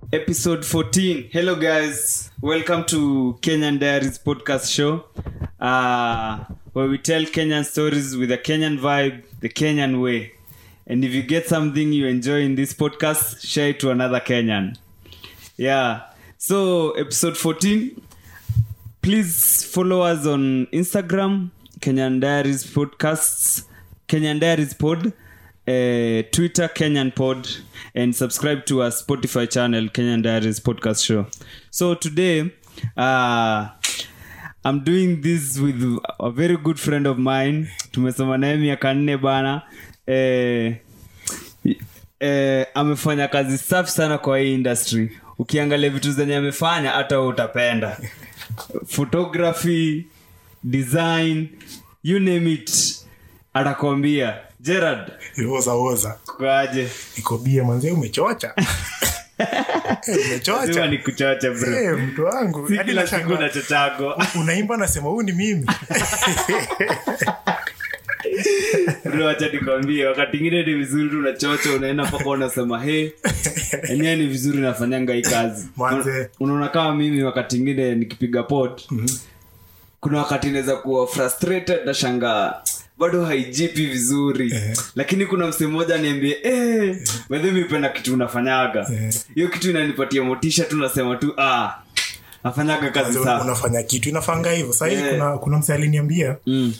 episode 14 hello guys welcome to kenyan diaries podcast show uh, where we tell kenyan stories with a kenyan vibe the kenyan way and if you get something you enjoy in this podcast share it to another kenyan yeah so episode 14 please follow us on instagram kenyan diaries podcasts kenyan diaries pod uh, twitter kenyan pod and subscribe to our spotify channel kenyan diaries podcast show so today uh, i'm doing this with a very good friend of mine tumesoma naye miaka nne bana eh, eh, amefanya kazi safi sana kwa hii industry ukiangalia vitu zenye amefanya hata wewe utapenda photography design you name it atakwambia gerard oza oza kwaje nikobia mwanzee umechocha Eh, sima umechocha ni kuchocha bro Eh, mtu wangu si Hadi kila siku nashangaa. na chochago unaimba nasema huu ni mimi bro acha nikwambie wakati ingine ni vizuri tu unachocha unaenda mpaka unasema he enyewe ni vizuri nafanyanga hii kazi Manze. unaona kama mimi wakati ingine nikipiga pot kuna wakati inaweza kuwa frustrated na shangaa bado haijipi vizuri Eh. lakini kuna msee mmoja niambie eh, bedhi mipenda kitu unafanyaga Eh. hiyo kitu inanipatia motisha tu nasema tu ah nafanyaga kazi Mwanzo safi unafanya kitu inafanga hivyo sahii Eh. kuna, kuna mse aliniambia mm.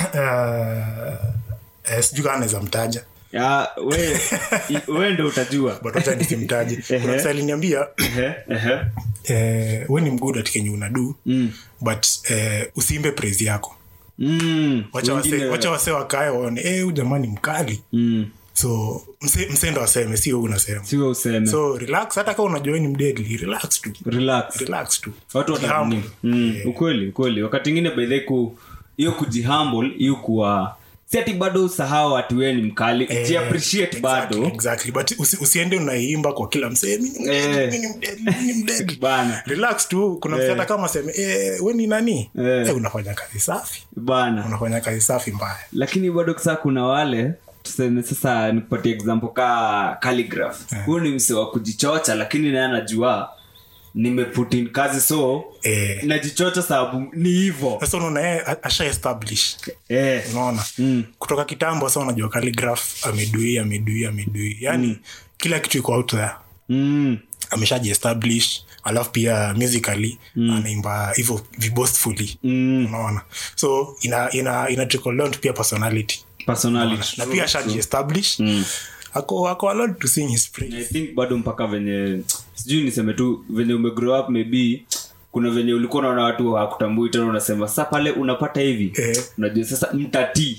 uh, sijui kaa naweza mtaja Ah, we i- we ndo utajua but wacha nisimtaje Ehe. kuna mse aliniambia Ehe, ehe. eh, we ni mgud atikenye unadu Mm. but eh, usiimbe praise yako Mm. wacha wase, Wengine- wacha wase wakae waone eh, huyu jamani mkali Mm. so mse, mse ndo aseme sio huu unasema siwe useme so relax hata kama unajua we ni mdedli relax tu relax relax tu watu watamini Jihumble. mm. ukweli ukweli wakati ingine baidhe ku hiyo kujihumble hiyo kuwa si ati bado usahau ati wee ni mkali Eh, jiappreciate exactly, bado exactly. but usi, usiende unaimba kwa kila msee "Mi ni mdedli, Eh. mi ni mdedli, mi ni mdedli." bana relax tu kuna msee hata kama aseme eh, we ni nani Eh. eh, unafanya kazi safi bana unafanya kazi safi mbaya lakini bado saa kuna wale tuseme sasa nikupatia example ka calligraph huyu ni mse wa kujichocha lakini naye anajua nimeputin kazi so eh, najichocha sababu ni hivo sasa unaona yeye a- asha establish eh. unaona mm. kutoka kitambo sasa unajua calligraph amedui amedui amedui yani kila kitu iko out there Mm. ameshajiestablish alafu pia musically mm. anaimba hivyo vibostfully Mm. unaona so ina ina ina trickle down to pia personality personality na pia ashajiestablish Mm. ako ako allowed to sing his praise i think bado mpaka venye sijui niseme tu venye umegrow up maybe kuna venye ulikuwa unaona watu hakutambui tena unasema sa pale unapata hivi Eh. unajua sasa mtati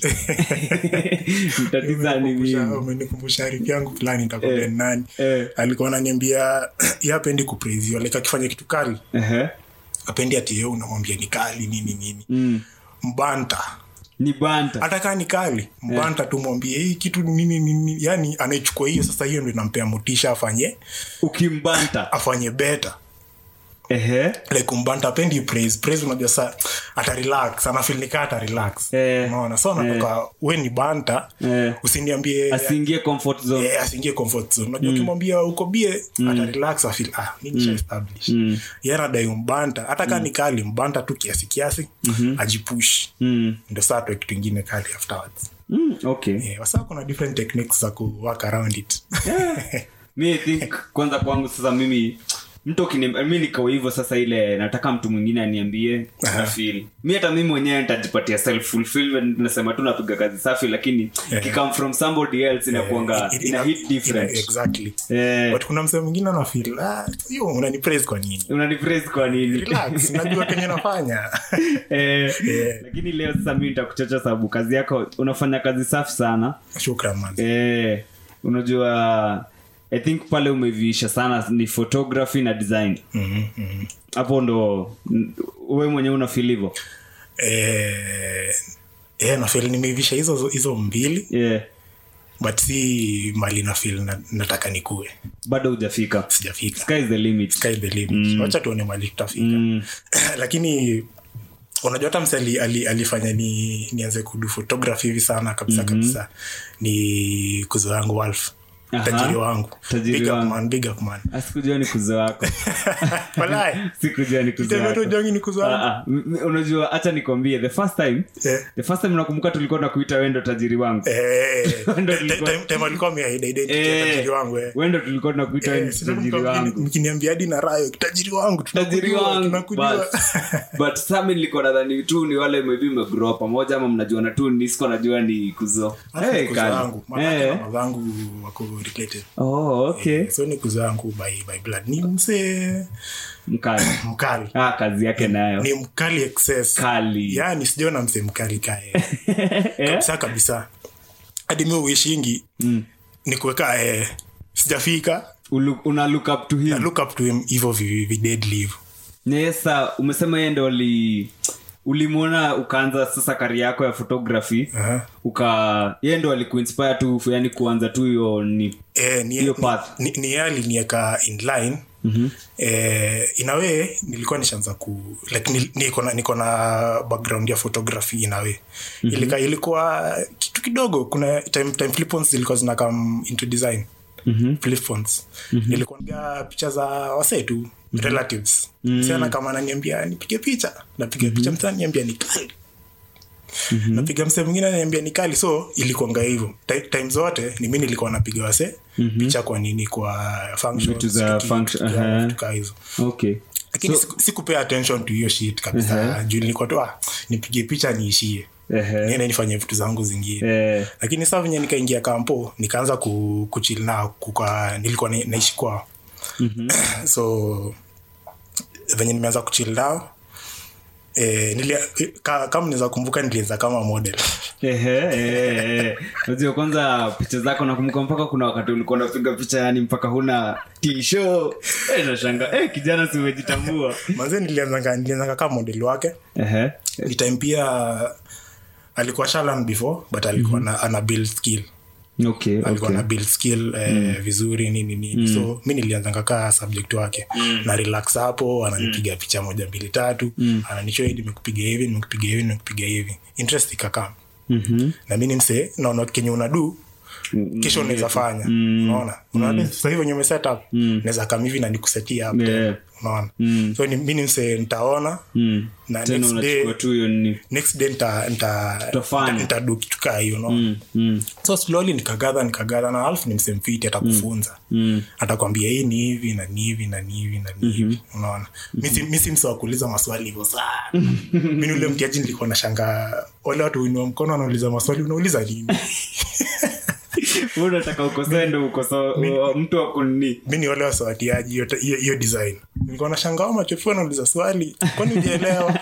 mtati saa ni Umenikumbusha- mimi umenikumbusha rafiki yangu fulani nitakwambia ni nani eh. alikuwa ananiambia ye apendi kupraisiwa like akifanya kitu kali Ehe. apendi ati ye unamwambia ni kali nini nini Mm. mbanta ni banta hata kaa ni kali mbanta tu mwambie hii kitu nini nini yani anaichukua hiyo sasa hiyo ndo inampea motisha afanye ukimbanta afanye beta Ehe. like mbanta apendi praise praise unajua sa ata relax anafil nikaa ata relax Eh. unaona so anatoka we ni banta Eh. usiniambie asiingie comfort zone Eh, asiingie comfort zone unajua ukimwambia uko bie ata relax afil ah mi nisha establish Mm. yeye anadai mbanta hata kaa ni kali mbanta tu kiasi kiasi ajipush Mm. ndo saa toe kitu ingine kali afterwards Mm. okay Eh, wasa kuna different techniques za ku work around it mi I think kwanza kwangu sasa mimi mtu ukini- mi niko hivyo sasa ile nataka mtu mwingine aniambie Aha. nafeel mi hata mi mwenyewe nitajipatia self fulfillment nasema tu napiga kazi safi lakini Eh. kikam from somebody else inakuanga It- it- ina ina- hit different ina- exactly eh but kuna msee mwingine anafil ah, hiyo unani praise kwa nini unanipraise kwa nini relax najua kenye nafanya eh, Eh. lakini leo sasa mi nitakuchocha sababu kazi yako unafanya kazi safi sana shukran man eh, unajua i think pale umeviisha sana ni photography na design Mhm, mhm. hapo ndo n- we mwenyewe unafil hivo eh, eh, nafil nimeivisha hizo hizo mbili yeah. but si mali nafil na, nataka nikue bado hujafika sijafika sky is the limit sky the limit wacha tuone mali tutafika mm. lakini unajua hata mse ali, ali, alifanya ni nianze kudu photography hivi sana kabisa mm-hmm. kabisa ni kuzo yangu walf Aha. tajiri wangu Tajiri big up wangu. man big up man asikujua ni kuzo wako walai sikujua ni kuzo Kitendo wako tu jongi ni kuzo wangu. Ah, ah, m- m- unajua hacha nikwambie the first time Eh. the first time nakumbuka tulikuwa nakuita wendo tajiri wangu Eh, Ndo time- tulikuwa- time- time alikuwa ameahidi identity ya Eh, tajiri wangu eh. wendo tulikuwa tunakuita Eh, wendo sasa tajiri mka- wangu mkiniambia hadi na rayo tajiri wangu tajiri tunakujua, wangu tunakujua. but, but sami nilikuwa nadhani tu ni wale maybe mmegrow pamoja ama mnajuana tu nisiko najua ni kuzo Hata hey, ni kuzo kali. wangu Mamake Eh. na babangu wako related oh, okay so ni kuzo wangu by, by blood ni msee mkali mkali ah, kazi yake nayo ni mkali excess kali yani sijaona msee mkali kae kabisa kabisa hadi mi uishingi Mm. ni kuweka eh, sijafika Ulu- una look up to na him look up to him hivyo vi- videdli hivyo nesa umesema yeye ndo uli ulimwona ukaanza sasa kari yako ya photography Aha. uka yeye ndo alikuinspire tu yani kuanza tu hiyo ni Eh, ni, Hiyo path. ni, ni yeye alinieka in line mm-hmm. eh, in a way nilikuwa nishaanza ku like ni- niko na niko na background ya photography in a way mm-hmm. Ilika, ilikuwa kitu kidogo kuna time, time flip-phones zilikuwa zina come into design Mhm. flip-phones. nilikuwa napiga picha za wasee tu relatives sana kama ananiambia nipige picha napiga picha msa niambia ni kali napiga msee mwingine ananiambia ni kali so ilikuanga hivyo Ti- time zote ni mi nilikuwa napiga wase picha kwa nini kwa functions, Vitu za tuki- function, tuki- aha. vitu kaa hizo okay lakini siku- sikupea attention to hiyo shit kabisa juu nilikuwa tu ah, nipige picha niishie Ehe. niende nifanye vitu zangu zingine eh, lakini saa venye nikaingia kampo nikaanza ku, kuchil nao kuka, nilikuwa na, naishi kwao mm-hmm. so venye nimeanza kuchil nao eh, nilia, ka, kama naweza kumbuka nilianza kama model ehe, ehe, ehe. Unajua kwanza picha zako nakumbuka mpaka kuna wakati ulikuwa unapiga picha yani mpaka huna tisho eh, nashanga eh, kijana si umejitambua manze nilianzanga nilianzanga kama model wake Ehe. ni time pia alikuwa shalan before but alikuwa mm-hmm. na, ana build skill okay, alikuwa okay. na build skill eh, vizuri nini nini so mi nilianzanga kaa subject wake na relax hapo ananipiga picha moja mbili tatu mm. ananishow hii nimekupiga hivi nimekupiga hivi nimekupiga hivi interest ikakam Mhm. na mi ni msee naona kenye unadu kesho unaweza fanya unaona unaona sasa hivi wenye umeset up naweza kam hivi na nikusetia hapo Yeah. unaona so ni, mi ni msee nitaona Mm. na tena next day unachukua tu hiyo nini next day nita nita Utafanya. nitadu kitu kaa hiyo unaona Mm, mm, so slowly nikagadha nikagadha na alfu ni msemfiti atakufunza mm. atakwambia hii ni hivi na ni hivi na ni hivi na ni hivi unaona Mi- mi si mse wa kuuliza maswali hivyo sana mi ni ule mtiaji nilikuwa na shanga wale watu uinua mkono wanauliza maswali unauliza nini Wewe unataka ukosoe ndo ukosoe mtu akunini mi ni wale wasawatiaji hiyo hiyo- hiyo design nilikuwa na shanga wa machofu wanauliza swali kwani ujaelewa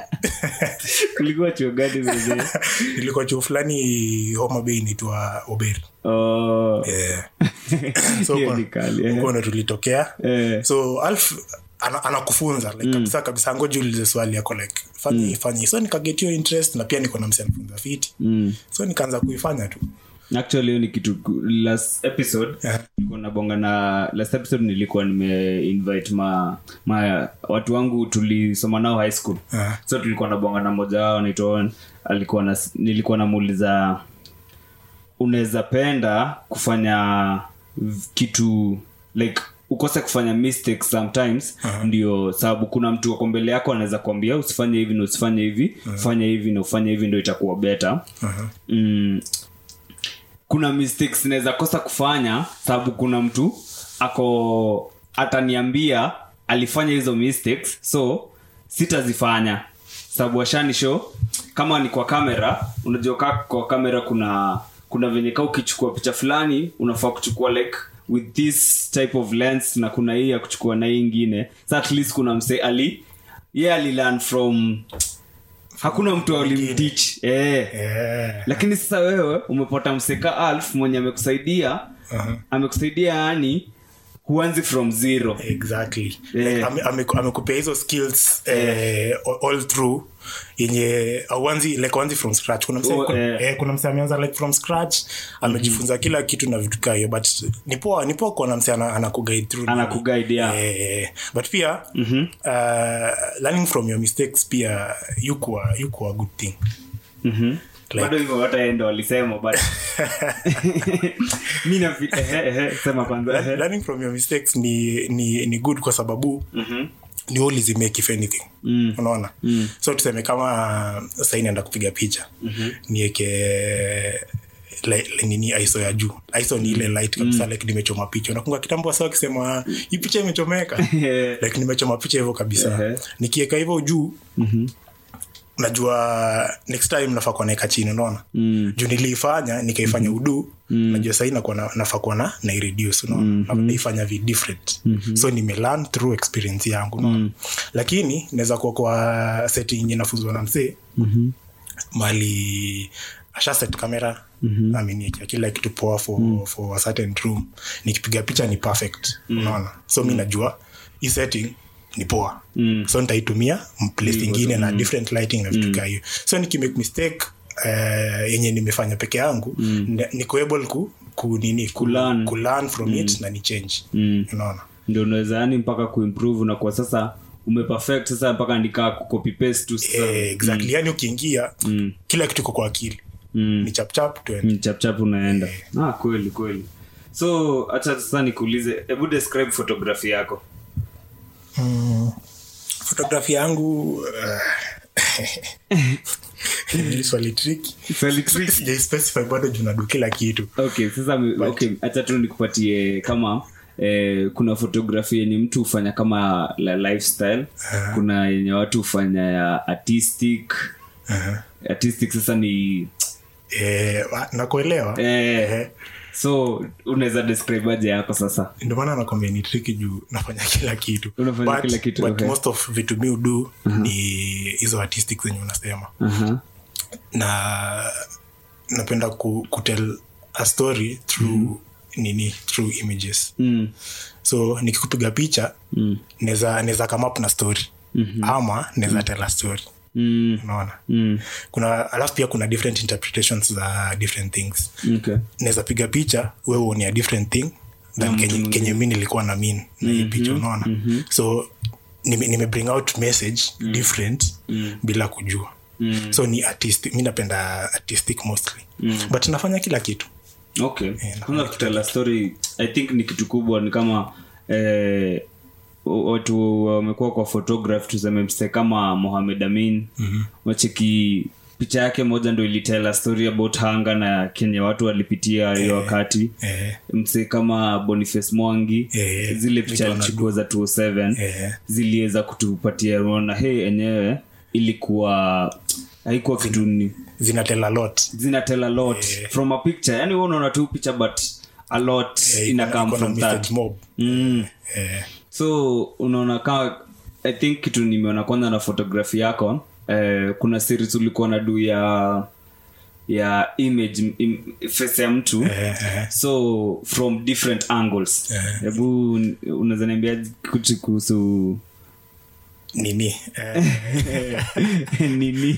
kulikuwa chuo gani mzee nilikuwa chuo fulani homa bay inaitwa oberi oh. yeah. so Hiyo huko- ni kali, eh. huko ndo tulitokea eh. so alf ana- anakufunza like, kabisa kabisa ngoji ulize swali yako like fanya mm. fanya so nikaget hiyo interest na pia niko na msi anafunza fiti mm. so nikaanza kuifanya tu actually hiyo ni kitu ku- last episode Yeah. nilikuwa nabonga na last episode nilikuwa nimeinvite ma, ma watu wangu tulisoma nao high school Yeah. so tulikuwa nabonga na mmoja wao anaitwa Owen. alikuwa na nilikuwa namuuliza unaweza penda kufanya v- kitu like ukose kufanya mistakes sometimes uh-huh. ndio sababu kuna mtu wako mbele yako anaweza kuambia usifanye hivi na usifanye hivi uh-huh. fanya hivi na ufanye hivi ndio itakuwa better uh-huh. mm, kuna mistakes naweza kosa kufanya sababu kuna mtu ako ataniambia alifanya hizo mistakes so sitazifanya sababu ashani show kama ni kwa kamera unajua kaa kwa kamera kuna kuna venye kaa ukichukua picha fulani unafaa kuchukua like with this type of lens na kuna hii ya kuchukua na hii ingine sa at least kuna mse ali ye yeah, alilearn from hakuna mtu alimtich eh yeah. lakini sasa wewe umepata mseka alf mwenye amekusaidia uh-huh. amekusaidia yani huanzi from zero exactly Yeah. like, ame- ame- amekupea hizo skills eh, all through yenye auanzi like auanzi from scratch kuna mse, Oh, kuna, eh. eh, kuna mse ameanza like from scratch amejifunza kila kitu na vitu kaa hiyo but ni poa ni poa kuona mse ana- anakuguide through nini. Anakuguide, yeah. Eh, eh, but pia uh, learning from your mistakes pia yukuwa yukuwa good thing Mhm. bado hivyo hata yeye ndo walisema but mi nafi ehe, ehe, sema kwanza ehe. learning from your mistakes ni, ni, ni good kwa sababu Mhm. ni always make if anything Mm. unaona Mm. so tuseme kama sahii naenda kupiga picha nieke li- li- nini iso ya juu iso ni ile light kabisa like nimechoma picha unakunga kitambo wasa wakisema hii picha imechomeka like nimechoma picha hivyo kabisa Ehe. nikieka hivyo juu Mhm. najua next time nafaa kuwa naeka chini unaona Mm. juu niliifanya nikaifanya udu najua sahii nakuwa na- nafaa kuwa na naireduce unaona Na- naifanya vi different so nimelearn through experience yangu unaona lakini naweza kuwa kwa setting yenye nafunzwa na msee Mhm. mali asha set kamera mm-hmm. ameniekea kila kitu poa for, mm. for a certain room nikipiga picha ni perfect mm. unaona so mi najua hii setting ni poa Mm. so nitaitumia place ingine na different lighting na vitu kaa hiyo so nikimake mistake uh, yenye nimefanya peke yangu mm. niko able ku, ku nini ku, Kulearn. ku learn from it na ni change Mm. unaona ndio unaweza yani mpaka kuimprove na kwa sasa umeperfect sasa mpaka nikaa kucopy paste tu sasa eh, exactly yani ukiingia Mm. kila kitu iko kwa akili Mm. ni chapchap tuende Mm, chapchap unaenda ah, kweli kweli so hacha sasa nikuulize hebu describe photography yako fotografi yangu uh, ni swali tricky Swali tricky. sijaispecify bado juu nadu kila kitu okay sasa mi- okay hacha tu nikupatie kama eh, kuna fotografi yenye mtu hufanya kama la lifestyle kuna yenye watu hufanya ya artistic uh-huh. artistic sasa ni eh, wa- nakuelewa eh, so unaweza describe aje yako sasa ndio maana nakwambia ni triki juu nafanya kila kitu Unafanya but, kila kitu, but okay. most of vitu mi udu ni hizo artistic zenye unasema Aha. na napenda ku, kutel a story through nini through images Mm. so nikikupiga picha Mm. neza neza come up na story mm-hmm. ama neza tell a story Mm. unaona Mm. kuna alafu pia kuna different interpretations za different things Okay. naweza piga picha we uonia different thing than kenye, kenye mi nilikuwa na min na hii picha unaona so nime, nime bring out message different bila kujua Mm. so ni artistic mi napenda artistic mostly but nafanya kila kitu okay kwanza kutela story i think ni kitu kubwa ni kama eh, watu wamekuwa kwa photograph tuseme mse kama mohamed amin mm-hmm. wacheki picha yake moja ndo ilitela story about hanga na kenye watu walipitia hiyo wakati eh, mse kama boniface mwangi Eh, zile picha Victor alichukua za 207 eh, ziliweza kutupatia rona hey enyewe ilikuwa haikuwa kitu ni zinatell a lot zina tell a lot from a picture yani wewe unaona tu picha but a lot Eh, ina iko- come iko na from that message mob mm. eh, so unaona kama i think kitu nimeona kwanza na photography yako eh, kuna series ulikuwa na du ya ya image im, face ya mtu eh, eh. so from different angles Eh. hebu unaweza niambia kitu kuhusu nini eh, nini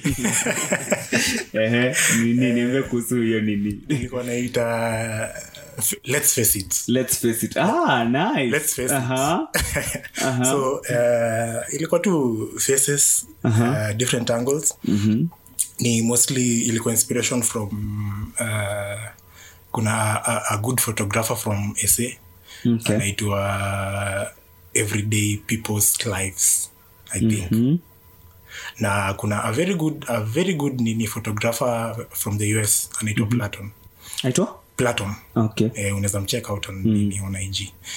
Ehe, nini niambia kuhusu hiyo nini nilikuwa naita f- let's face it let's face it ah nice Let's face it. Aha. Aha. so uh, ilikuwa tu faces uh, different angles Mhm. ni mostly ilikuwa inspiration from uh, kuna a, a good photographer from sa Okay. anaitwa everyday people's lives i think Mhm. na kuna a very good a very good nini photographer from the us anaitwa platon aitwa platon okay eh, unaweza mcheck out on nini on ig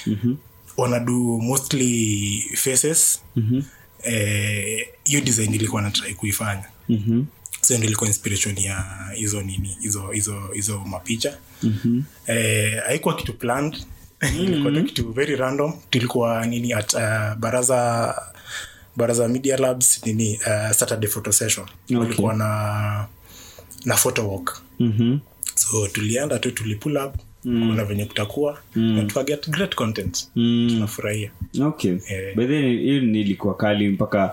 wanadu mostly faces Mhm. eh, hiyo design ilikuwa natrai kuifanya Mhm. so ndio ilikuwa inspiration ya hizo nini hizo hizo hizo mapicha Mhm. eh, haikuwa kitu planned ilikuwa tu kitu very random tulikuwa nini at uh, baraza baraza media labs nini uh, saturday photo session Okay. walikuwa na na photo walk Mhm. so tulienda tu tulipull up mm. kuna venye kutakuwa mm. na tukaget great content Mm. tunafurahia okay Eh. By then, hiyo ni ilikuwa kali mpaka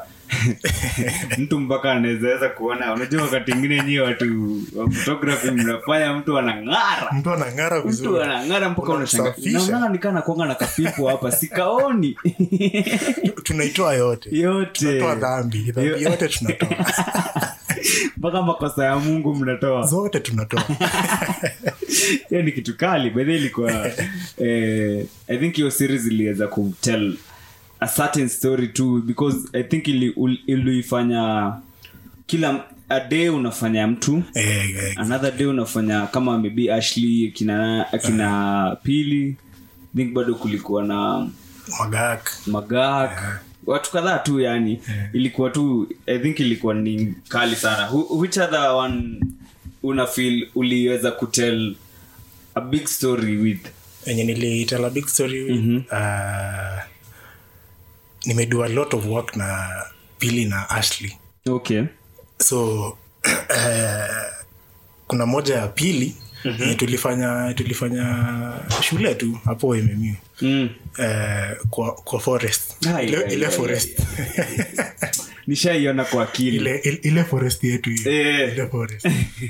mtu mpaka anawezaweza kuona unajua wakati ingine nyie watu wa photography mnafanya mtu anang'ara mtu anang'ara mtu vizuri anang'ara mpaka unashanga Unamsafisha. naona nikaa nakwanga na kapipo hapa sikaoni tunaitoa yote yote tunatoa dhambi dhambi yote tunatoa mpaka makosa ya mungu mnatoa zote tunatoa hiyo ni kitu kali bedhe ilikuwa eh, i think hiyo series iliweza kutell a certain story too because i think ili- ul- iliifanya kila a day unafanya mtu eh, eh, another day unafanya kama maybe ashley akina akina pili I think bado kulikuwa na magak magak watu kadhaa tu yani ilikuwa tu i think ilikuwa ni kali sana Who, which other one una feel uliweza kutel a big story with enye nilitela big story uh, nimedua a lot of work na pili na ashley okay so uh, kuna moja ya pili mm-hmm. tulifanya tulifanya shule tu hapo mmU mm. uh, kwa, kwa forest Ai, ile, ai, ile ai, forest nishaiona kwa akili ile, ile, ile forest yetu hiyo. Eh. ile forest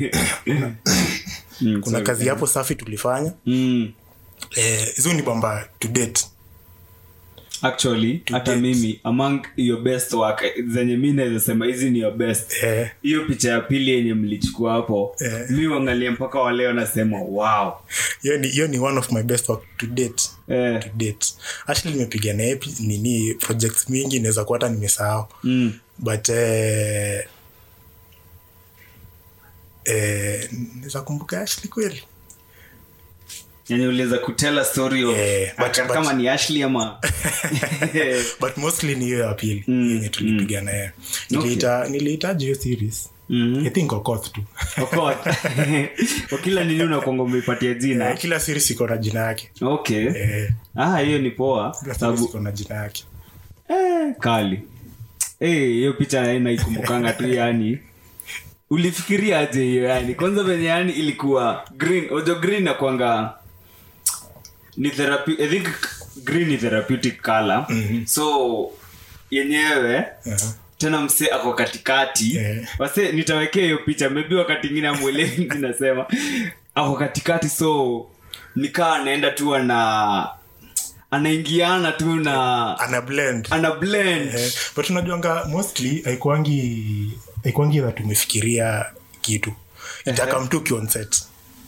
Mm, kuna sorry. kazi hapo safi tulifanya mm. eh, hizo ni bamba to date actually hata date. mimi among your best work zenye mi naweza sema hizi ni your best eh, hiyo picha ya pili yenye mlichukua hapo Eh. mi uangalia mpaka waleo nasema wow hiyo ni, hiyo ni one of my best work to date eh. to date actually nimepiga naye pi- nini projects mingi naweza kuwa hata nimesahau mm. but eh, eh, naweza kumbuka ashley kweli yani uliweza kutela story of Eh, but- aka- but- kama ni ashley ama but mostly ni hiyo ya pili Mm, yenye tulipiga naye niliita nilihitaji hiyo series Mhm. i think okoth tu Of course. kwa kila nini unakwanga umeipatia Eh, jina kila series iko na jina yake okay eh, ah hiyo ni poa kila series sababu iko na jina yake eh, kali Eh, hiyo picha naikumbukanga tu yani ulifikiria aje hiyo yani kwanza venye yani ilikuwa green ojo green nakwanga ni therapy, I think green ni therapeutic color Mhm. so yenyewe uh-huh. tena msee ako katikati Eh. wase nitawekea hiyo picha maybe wakati ingine amwelewi nasema ako katikati so nikaa anaenda tu ana anaingiana tu na ana blend ana blend Eh, but unajuanga mostly haikuangi haikuangi that umefikiria kitu itaka mtu ukiwa on set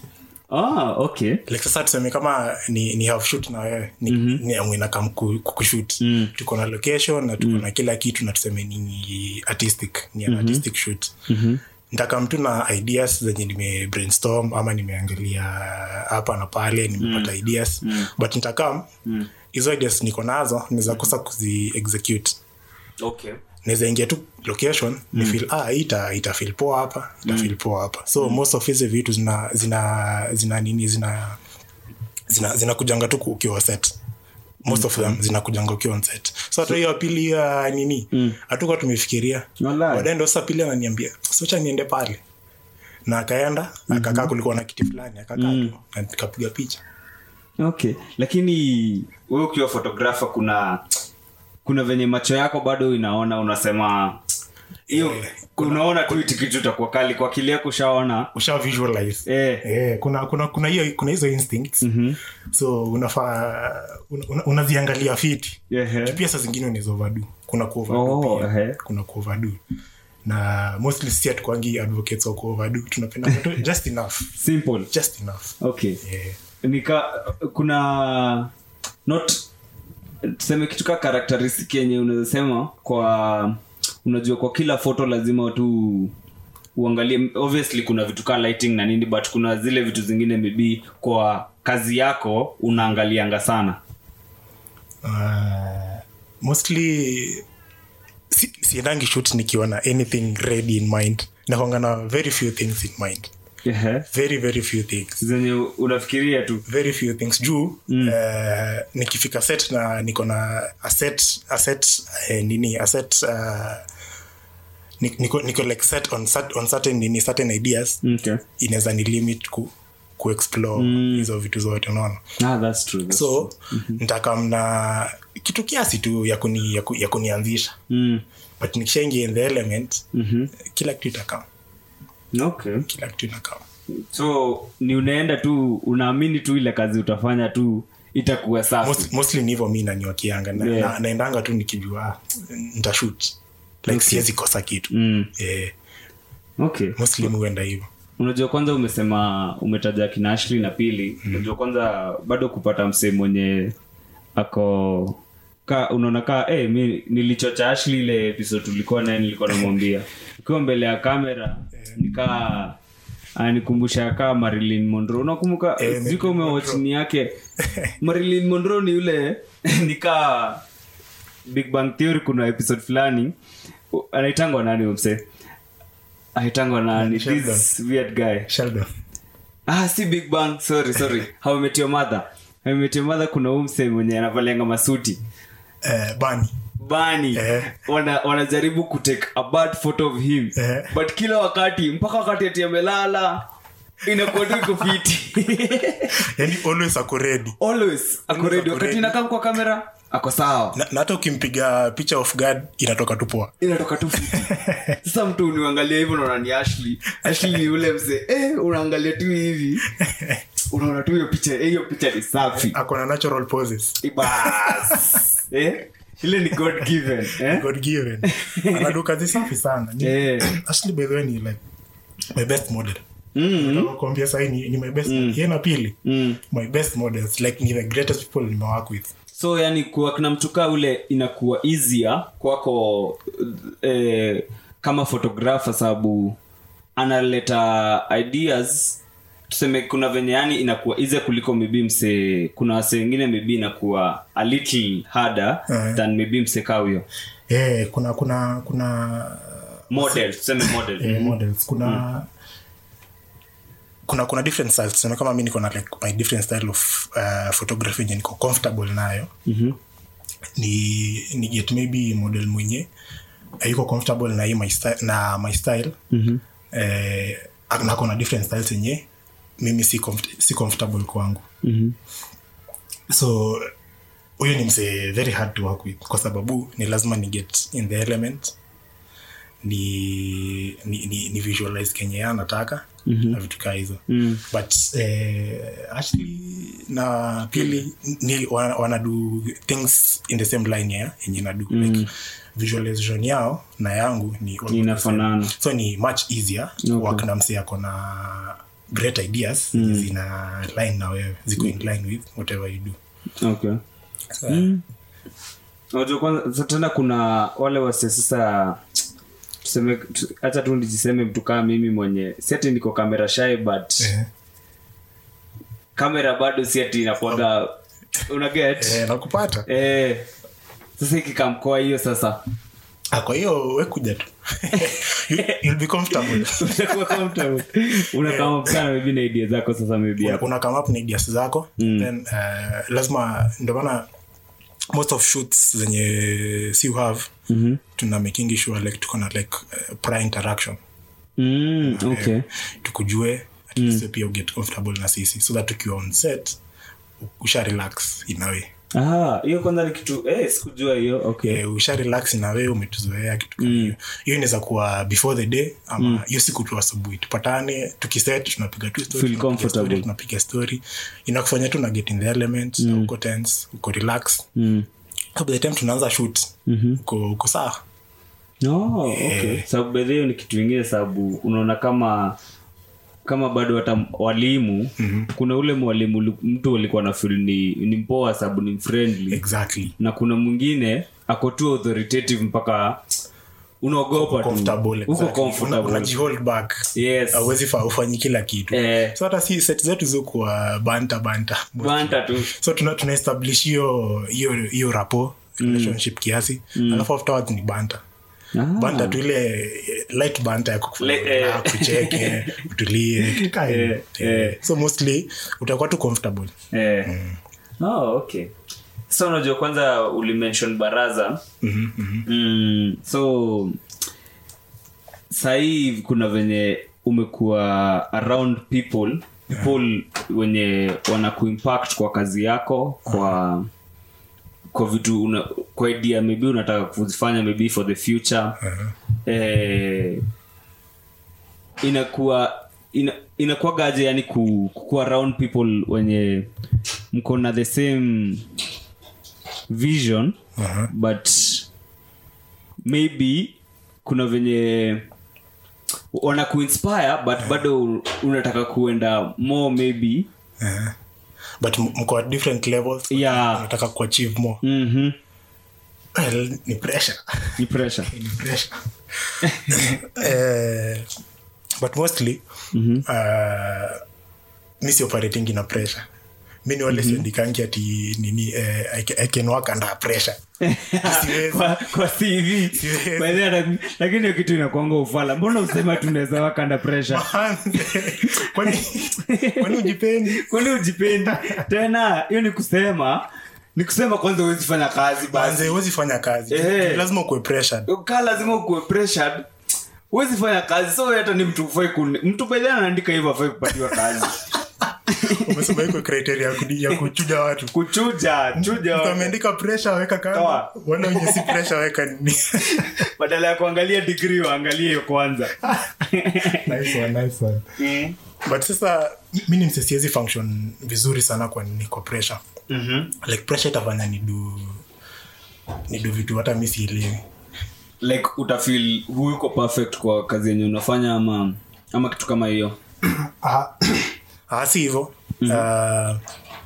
ah okay like sasa tuseme kama ni, ni half shoot na wewe ni, mm-hmm. ni amwinakam kukushut Mm. tuko na location na tuko na kila kitu na tuseme ni artistic ni an artistic shoot Mhm. ntaka mtu na ideas zenye nime brainstorm ama nimeangalia hapa na pale nimepata ideas but nitakam hizo ideas niko nazo naweza kosa kuzi execute okay naweza ingia tu location ni feel ah hii ita ita feel poa hapa ita feel poa hapa so most of hizi vitu zina zina zina nini zina zina zinakujanga tu ukiwa set most of them zinakujanga ukiwa on set so hata hiyo ya pili ya nini hatukuwa tumefikiria Walai. baadaye ndo sasa pili ananiambia socha niende pale na akaenda akakaa kulikuwa na kiti fulani akakaa tu na nikapiga picha okay lakini we ukiwa photographer kuna kuna venye macho yako bado inaona unasema hiyo Eh, unaona tu iti kitu itakuwa kali kwa akili yako ushaona usha visualize eh. Eh, kuna kuna kuna hiyo kuna hizo instincts mm-hmm. so unafaa una, una, unaziangalia fiti Ehe. pia saa zingine unaweza overdo kuna kuoverdo Oh, pia ehe. kuna kuoverdo na mostly si hatukwangi advocates wa kuoverdo tunapenda tu just enough simple just enough okay yeah. nika kuna not tuseme kitu ka karakteristik yenye unaweza sema kwa unajua kwa kila foto lazima tu uangalie obviously kuna vitu kaa lighting na nini but kuna zile vitu zingine maybe kwa kazi yako unaangalianga sana uh, mostly si, siendangi shoot nikiwa na anything ready in mind nakwanga na very few things in mind Ehe. very very few things zenye unafikiria tu very few things juu mm. uh, nikifika set na niko na a set, a set eh, nini a set uh, ni- niko, niko like set on, cert- on certain nini certain ideas okay. inaweza ni limit ku, kuexplore hizo vitu zote unaona ah, that's true, that's so mm-hmm. ntakamna kitu kiasi tu ya, kuni, ya, ku, ya kunianzisha Mm. but nikishaingia in the element Mhm. kila kitu itakam okay kila kitu inakam so ni unaenda tu unaamini tu ile kazi utafanya tu itakuwa safi Most, mostly ni hivyo mi naniwakianga na, Yeah. na, naendanga tu nikijua ah, ntashut like siwezi kosa kitu mm. eh, okay mostly mi huenda hivyo unajua kwanza umesema umetaja kina Ashley na pili unajua kwanza bado kupata msee mwenye ako ka unaona kaa eh mi nilichocha Ashley ile episode tulikuwa naye nilikuwa namwambia ukiwa mbele ya kamera nikaa anikumbusha kaa Marilyn Monroe unakumbuka Eh, sijui kama umewachini yake Marilyn Monroe ni yule nikaa Big Bang Theory kuna episode fulani u- anaitangwa nani huyo msee anaitangwa nani Sheldon. this weird guy sheldon ah si big bang sorry sorry how I met your mother how I met your mother kuna umse mwenye anavalianga masuti eh, bani bani Eh. wana, wanajaribu kutake a bad photo of him Eh. but kila wakati mpaka wakati ati amelala inakuwa tu iko fiti yani always ako ready always ako ready ako wakati ready. inakaa kwa kamera ako sawa na na hata ukimpiga picha of guard inatoka tu poa inatoka tu fiti sasa mtu uniangalia hivyo unaona ni ashley ashley ni ule mzee eh, unaangalia tu hivi unaona tu hiyo picha eh, hiyo picha ni safi ako na natural poses bas eh? ile ni god given eh? god given anaduka zi safi sana Ni- Eh. Ashley by the way ni like my best model mm kuambia sahi ni, ni my best yeye na pili mm. my best models like ni the greatest people nimework with so yani kuwa kina mtukaa ule inakuwa easier kwako eh, kama photographer sababu analeta ideas tuseme kuna venye yani inakuwa easier kuliko maybe mse kuna wase wengine maybe inakuwa a little harder Eh. than maybe mse kaa huyo eh kuna kuna kuna model tuseme model eh, models kuna kuna kuna different styles tuseme kama mi niko na like my different style of uh, photography yenye niko comfortable nayo Mhm. ni ni get maybe model mwenye ayuko comfortable na hii my style, na my style Mhm. eh, nako na different styles yenye mimi si, comfort, si comfortable kwangu Mhm. so huyu ni msee very hard to work with kwa sababu ni lazima ni get in the element ni ni, ni, ni visualize kenye yeye anataka mm-hmm. na vitu kaa hizo Mm. but eh, actually na pili ni wana, wana do things in the same line ya yenye nadu mm. like visualization yao na yangu ni almost the Inafanana. same. so ni much easier Okay. okay. work na msee ako na great ideas mm. zina line na wewe ziko in line with whatever you do okay so, unajua kwanza sa- tena kuna wale wase sasa tuseme tu- hacha tu nijiseme mtu kama mimi mwenye si ati niko kamera shy but eh, kamera bado si ati inakuaga unaget eh, nakupata eh, sasa ikikamkoa hiyo sasa Ah, kwa hiyo we kuja tu You- you'll be comfortable Unakuwa comfortable. unakama sana maybe na idea zako sasa maybe hapo una come up na ideas zako mm. then uh, lazima ndio maana most of shoots zenye si have mm-hmm. tuna making sure like tuko na like uh, prior interaction mm, okay tukujue at least mm. pia uget comfortable na sisi so that ukiwa on set usha relax inawe Ah, hiyo kwanza ni kitu eh, sikujua hiyo okay Eh, usha relax inawe umetuzoea kitu kama hiyo hiyo inaweza kuwa before the day ama hiyo siku tu asubuhi tupatane tukiset tunapiga tu story, Feel tunapiga comfortable. story, tunapiga story inakufanya tu na get in the element mm. uko tense uko relax mm. so by the time tunaanza shoot uko uko sawa oh, okay. sababu bedhi hiyo ni kitu ingine sababu unaona kama kama bado hata walimu mm-hmm. kuna ule mwalimu li- mtu alikuwa na feel ni, ni mpoa sababu ni friendly exactly na kuna mwingine ako tu authoritative mpaka unaogopa tu comfortable uko exactly. Una- comfortable unajihold back yes awezi ufanyi kila kitu eh, so hata si set zetu zikuwa banta banta banta tu so tuna, tuna establish hiyo hiyo hiyo rapo relationship kiasi alafu afterwards ni banta Ah. banta tu ile eh, light banta ya kukufanya Le- eh. relax, kucheke utulie kitu kaa hiyo. Eh, Eh, so mostly utakuwa tu comfortable eh. oh, okay so unajua kwanza ulimention baraza Mhm, mhm. mm, so sahii kuna venye umekuwa around people people wenye wana kuimpact kwa kazi yako kwa kwa vitu una, kwa idea maybe unataka kuzifanya maybe for the future Uh-huh. eh, inakuwa ina, inakuwagaje yani ku, kukuwa around people wenye mko na the same vision Uh-huh. but maybe kuna venye wana kuinspire but bado unataka kuenda more maybe Eh. but m- mko at different levels Yeah. nataka kuachieve more mm-hmm. well, ni pressure ni pressure ni pressure eh, but mostly uh, mi si operating ina pressure mi ni wale siandikangi ati nini eh, I, ca- I can work under pressure Siwezi. kwa, kwa CV Siwezi. By the way, laki- lakini hiyo kitu inakwanga ufala mbona usema tunaweza work under pressure kwani kwani ujipendi kwani ujipendi tena hiyo ni kusema ni kusema kwanza huwezi fanya kazi basi banze huwezi fanya kazi Eh. lazima ukuwe pressured kaa lazima ukuwe pressured huwezi fanya kazi so hata ni mtu ufai kun... mtu bedhi anaandika hivyo afai kupatiwa kazi umesema iko criteria ya kudi- ya kuchuja watu kuchuja chuja Mtu ameandika pressure weka kando Toa. wale wenye si pressure weka nini badala ya kuangalia digrii waangalie hiyo kwanza nice one, nice one. mm. but sasa mi ni msesiezi function vizuri sana kwa nini kwa pressure mm-hmm. like pressure itafanya nidu nidu vitu hata mi sielewi like utafil huyuko perfect kwa kazi yenye unafanya ama ama kitu kama hiyo Ah, ah, si hivo Ah,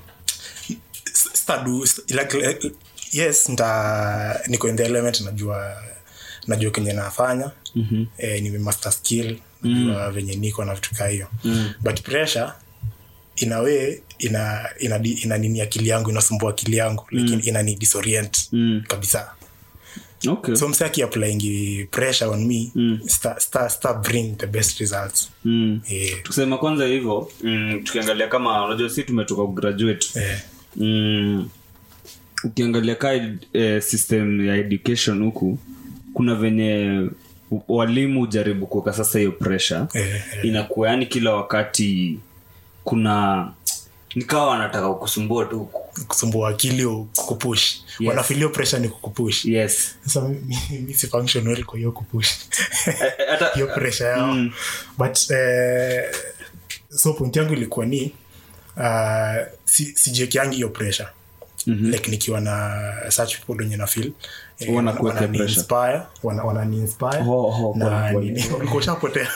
s- stadu s- like, like, yes nta niko in the element najua najua kenye nafanya mm-hmm. eh, nimemaster skill najua venye niko na vitu kaa hiyo mm. but pressure in a way ina ina, ina nini akili yangu inasumbua akili yangu lakini ina ni disorient Mm. kabisa okay so mse akiapplying pressure on me mm. sta, sta, sta bring the best results mm. eh, tukisema kwanza hivyo mm, tukiangalia kama unajua si tumetoka kugraduate eh, mm, ukiangalia ka eh, system ya education huku kuna venye walimu hujaribu kuweka sasa hiyo pressure eh, eh. inakuwa yani kila wakati kuna nikawa wanataka kukusumbua tu kusumbua akili au kukupush Yes. wanafilio pressure ni kukupush yes sasa mi- mi- mi si function well kwa hiyo kupush Eh, eh, hata hiyo pressure yao Mm. but eh, so point yangu ilikuwa ni uh, si, sijiekiangi hiyo pressure mm-hmm. like nikiwa na such people wenye na feel eh, Wanakuwekea wanani pressure. inspire wana, wanani inspire Oh, oh, na pole, pole. nini ulikuwa ushapotea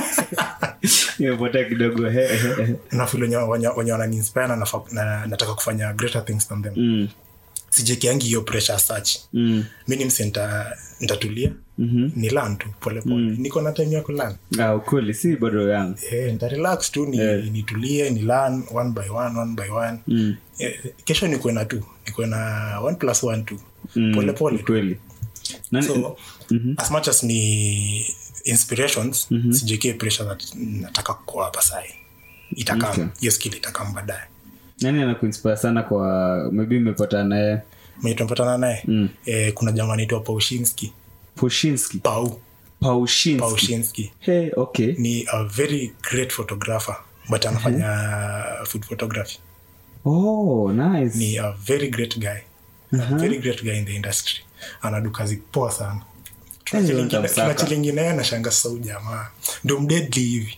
imepotea kidogo he, he, he. na feel wenye wenye- wenye wanani inspire na, nafa- na nataka kufanya greater things than them Mm, sijekiangi hiyo pressure as such mm, mi ni mse nta- ntatulia mm-hmm. ni lan tu polepole mm. niko na time ya kulan ah, ukweli si bado yangu eh, nta relax tu ni, Eh. nitulie ni lan one by one one by one Mm. eh, kesho nikuwe na tu nikuwe na one plus one tu Mm, polepole tu ukweli Nani- so as much as ni inspirations mm-hmm. sijekie pressure that nataka kukoa hapa sai itakam Okay. hiyo skill itakam baadaye nani anakuinspire sana kwa maybe umepata naye mwenye tumepatana naye Mm. eh, kuna jamaa anaitwa paushinski poshinski pau paushinski paushinski hey, okay ni a very great photographer but anafanya food photography oh nice ni a very great guy a very great guy in the industry anadu kazi poa sana Eh, ndio nitamsaka. tunachilinginaye nashanga sasa huyu jamaa ndo mdedli hivi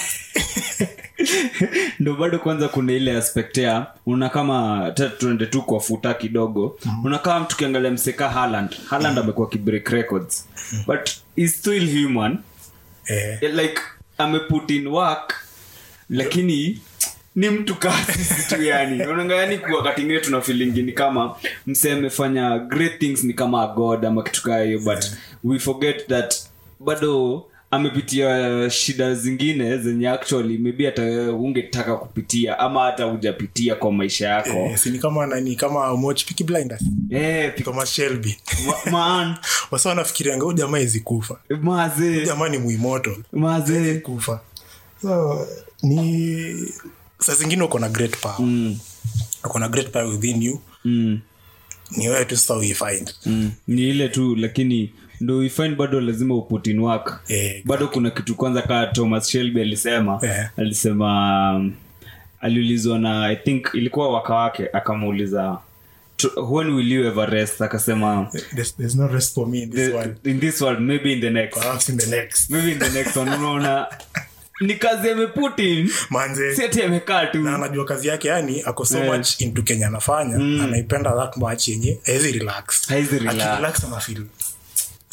ndo bado kwanza kuna ile aspect ya una kama ta- tuende tu kwa futa kidogo mm. unakaa mtu ukiangalia mseka haland haland amekuwa kibreak records but is still human eh, Eh, like ameput in work lakini ni mtu kaa sisi tu yani unaanga yani kwa wakati ingine tuna feeling ni kama msee amefanya great things ni kama a god ama kitu kaa hiyo but we forget that bado amepitia shida zingine zenye actually maybe hata wewe ungetaka kupitia ama hata hujapitia kwa maisha yako eh, si ni kama nani kama umewatch Peaky blinders eh, pi- thomas shelby ma- man wasa wanafikirianga huyu jamaa hizi kufa mazee jamaa ni muimoto mazee kufa so ni saa zingine uko na great power mm, uko na great power within you mm. ni wewe tu sasa uifind mm. ni ile tu lakini ndo uifind bado lazima uputin work Eh, bado kuna kitu kwanza kaa thomas shelby alisema Eh. alisema um, aliulizwa na i think ilikuwa waka wake akamuuliza "To- when will you ever rest akasema there's, there's no rest for me in this "The- world in this world maybe in the next perhaps in the next maybe in the next one unaona ni kazi ameputin manze seti amekaa tu na anajua kazi yake yani ako so Eh. much into kenya anafanya anaipenda that much yenye hawezi relax Hawezi relax. Akirelax anafeel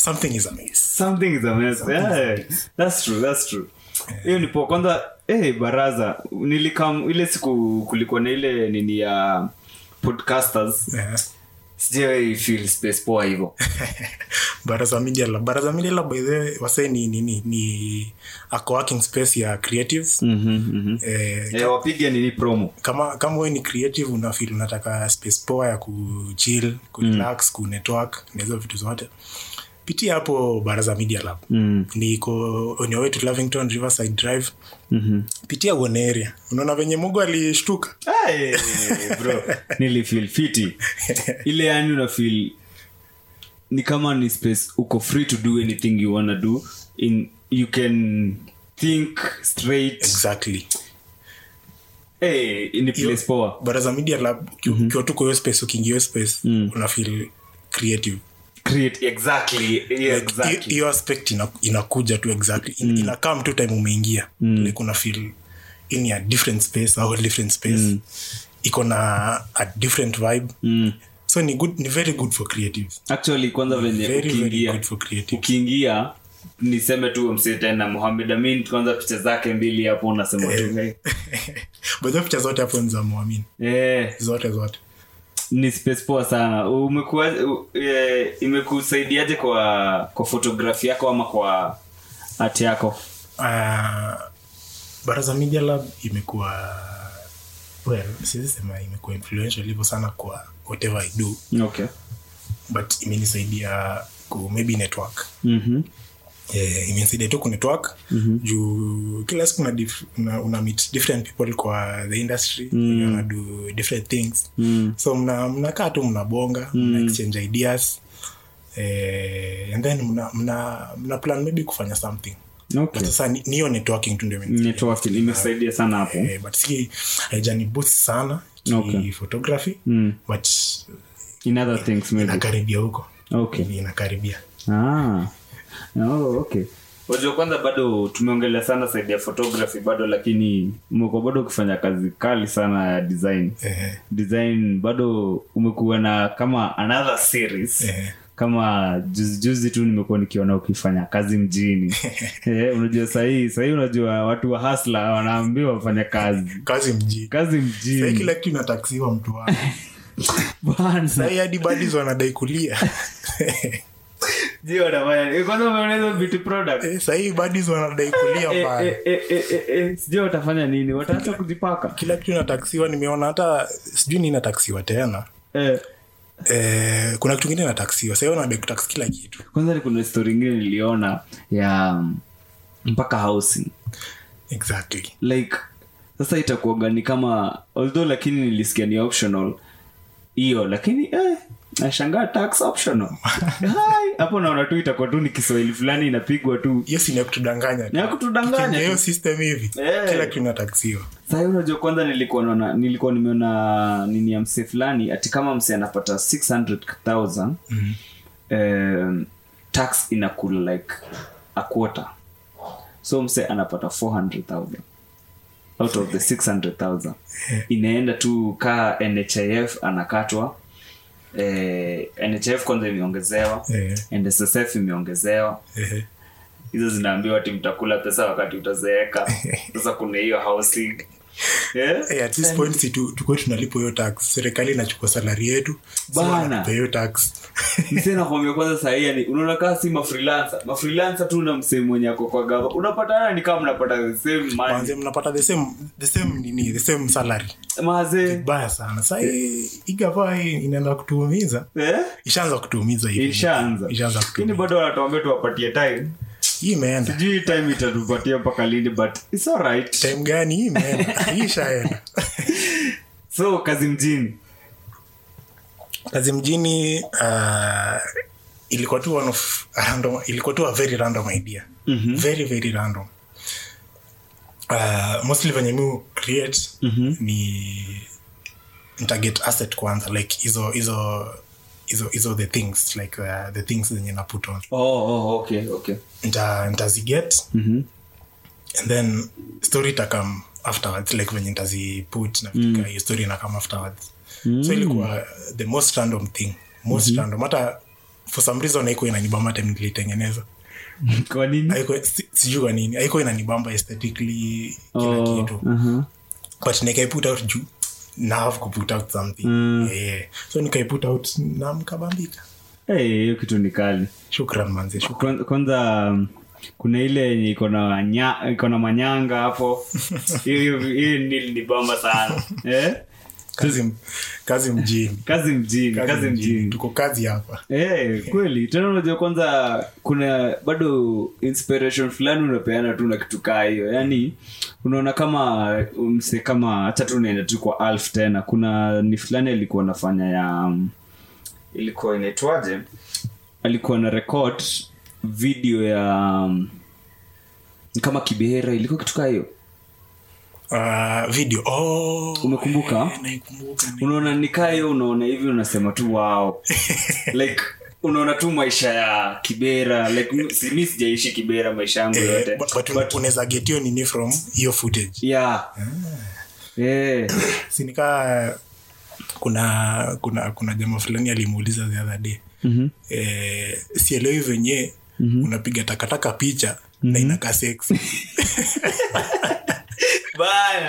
something is amiss something is a mess yeah, that's true that's true hiyo nipo kwanza eh baraza nilikam ile siku kulikuwa na ile nini ya podcasters yeah. sijawai feel space poa hivyo baraza media lab baraza media lab by the way wase ni nini ni a co-working space ya creatives eh, eh, wapige nini promo kama kama wewe ni creative una feel unataka space poa ya kuchill kurelax mm. kunetwork na hizo vitu zote pitia hapo baraza media lab mm. niko on your way to lavington riverside drive mm-hmm. pitia uone area unaona venye mungu alishtuka Hey, bro nilifeel fiti ile yani una feel ni kama ni space uko free to do anything you wanna do in you can think straight exactly hey, ni place poa baraza media lab ukiwa mm-hmm. tu kwa hiyo space ukiingia hiyo space mm. una feel creative create exactly yeah, Like, exactly hiyo aspect ina, inakuja tu exactly In, inakaa mtu time umeingia mm. like una feel in a different space au different space mm. iko na a different vibe mm. so ni good ni very good for creatives actually kwanza venye very very ukiingia good for creatives ukiingia niseme tu msee tena muhamed amin kwanza picha zake mbili hapo unasema tu hey. but hizo picha zote hapo ni za muamini eh, zote zote ni space poa sana umekuwa u- eh, imekusaidiaje kwa kwa fotografi yako ama kwa art yako uh, baraza media lab imekuwa well siwezi sema imekuwa influential hivyo sana kwa whatever i do okay but imenisaidia ku maybe network mm-hmm. eh, imenisaidia tu kunetwork mm-hmm. juu kila siku una, dif, una, una meet different people kwa the industry mm. una do different things Mm. so mna mnakaa tu mnabonga mm. mna exchange ideas eh, and then mna, mna, mna plan maybe kufanya something okay but sasa ni- ni hiyo networking tu ndio imenisaidia. networking imesaidia sana hapo eh, but si haijani boost sana ki Okay. photography Mm. but in other things maybe inakaribia huko okay inakaribia ah oh, okay wajua kwanza bado tumeongelea sana saidi ya photography bado lakini umekuwa bado ukifanya kazi kali sana ya design eh, design bado umekuwa na kama another series eh. kama juzi juzi tu nimekuwa nikiona ukifanya kazi mjini eh, unajua sahii sahii unajua watu wa hasla wanaambiwa wafanya kazi kazi mjini kazi Sahii mjini kila kitu inataksiwa mtu wako bana sahii hadi badis wanadai kulia ji wanafanya eh, kwanza umeona hizo beauty product Eh, sahii badis wanadai kulia Eh, mbaya eh, eh, eh, eh, eh, sijui watafanya nini wataacha kujipaka kila kitu inataksiwa nimeona hata sijui ni inataksiwa tena eh, eh, kuna kitu ingine inataksiwa sahii wanadai kutaksi kila kitu kwanza ni kuna story ingine niliona ya um, mpaka housing exactly like sasa itakuaga ni kama although lakini nilisikia ni optional hiyo lakini eh, nashangaa tax optional Hai, hapo naona tu itakuwa tu ni kiswahili fulani inapigwa tu hiyo si ni ya kutudanganya tu. ni ya kutudanganya Tukiingia hiyo tu. system hivi Eh. kila kitu inataksiwa sahii unajua kwanza nilikuwa naona nilikuwa nimeona nini ya msee fulani ati kama msee anapata 600000 Mhm. um, tax inakula like a quarter so mse anapata 400000 out of the 600000 inaenda tu kaa nhif anakatwa eh, nhif kwanza imeongezewa Eh. nssf imeongezewa Eh, hizo zinaambiwa ti mtakula pesa wakati utazeeka sasa kuna hiyo housing yeah? eh, at this point si tu- tukuwe tunalipo hiyo tax serikali inachukua salari yetu so Bana. wanatupa hiyo tax msee nakwambia kwanza sahii yani unaona kaa si mafreelancer mafreelancer tu na msee mwenye ako kwa gava unapatana ni kama mnapata the same money Manze, mnapata the same the same nini the same salary mazee baya sana sahii igava inaenda kutuumiza eh? ishaanza kutuumiza hivi ishaanza ishaanza lakini kutuumiza bado wanatuambia tuwapatie time hii imeenda sijui time itatupatia mpaka lini but its alright time gani hii imeenda hii ishaenda so kazi mjini kazi mjini uh, ilikuwa tu one of a random, ilikuwa tu a very random idea Mhm. very very random uh, mostly venye mi create Mhm. ni ntaget asset kwanza like hizo hizo hizo hizo the things like uh, the things zenye na put on oh, oh, okay okay nta ntaziget Mhm. and then story itakam afterwards like venye ntaziput nafitika hiyo story inakam afterwards so ilikuwa the most random thing most random hata for some reason haikuwa inanibamba time nilitengeneza kwa nini Haikuwa- si- sijui kwa nini haikuwa inanibamba aesthetically kila Oh, kitu uh-huh. but nikaiput out juu na have kuput out something Mm. yeah. so nikaiput out na mkabambika Eh, hiyo kitu ni kali shukran manze shukran. Kwan- kwanza um, kuna ile yenye iko na nya- iko na manyanga hapo hiyo hiyo- hiyo nili ni bamba sana eh? kazi, kazi mjini kazi mjini kazi, mjini tuko kazi hapa Eh, kweli tena unajua kwanza kuna bado inspiration fulani unapeana tu na kitu kaa hiyo yaani unaona kama mse kama hacha tu naenda tu kwa alf tena kuna ni fulani alikuwa anafanya ya um, ilikuwa inaitwaje alikuwa na record video ya um, ni kama kibera ilikuwa kitu kaa hiyo uh, video oh, Umekumbuka? eh, naikumbuka unaona nikaa hiyo unaona hivi unasema tu wow like unaona tu maisha ya kibera like mi- si- mi sijaishi kibera maisha yangu Eh, yote but, but, unaweza get hiyo nini from hiyo footage yeah yeah sinikaa kuna kuna kuna jamaa fulani alimuuliza the other day Mhm. eh, sielewi venye unapiga takataka picha na inakaa sex baya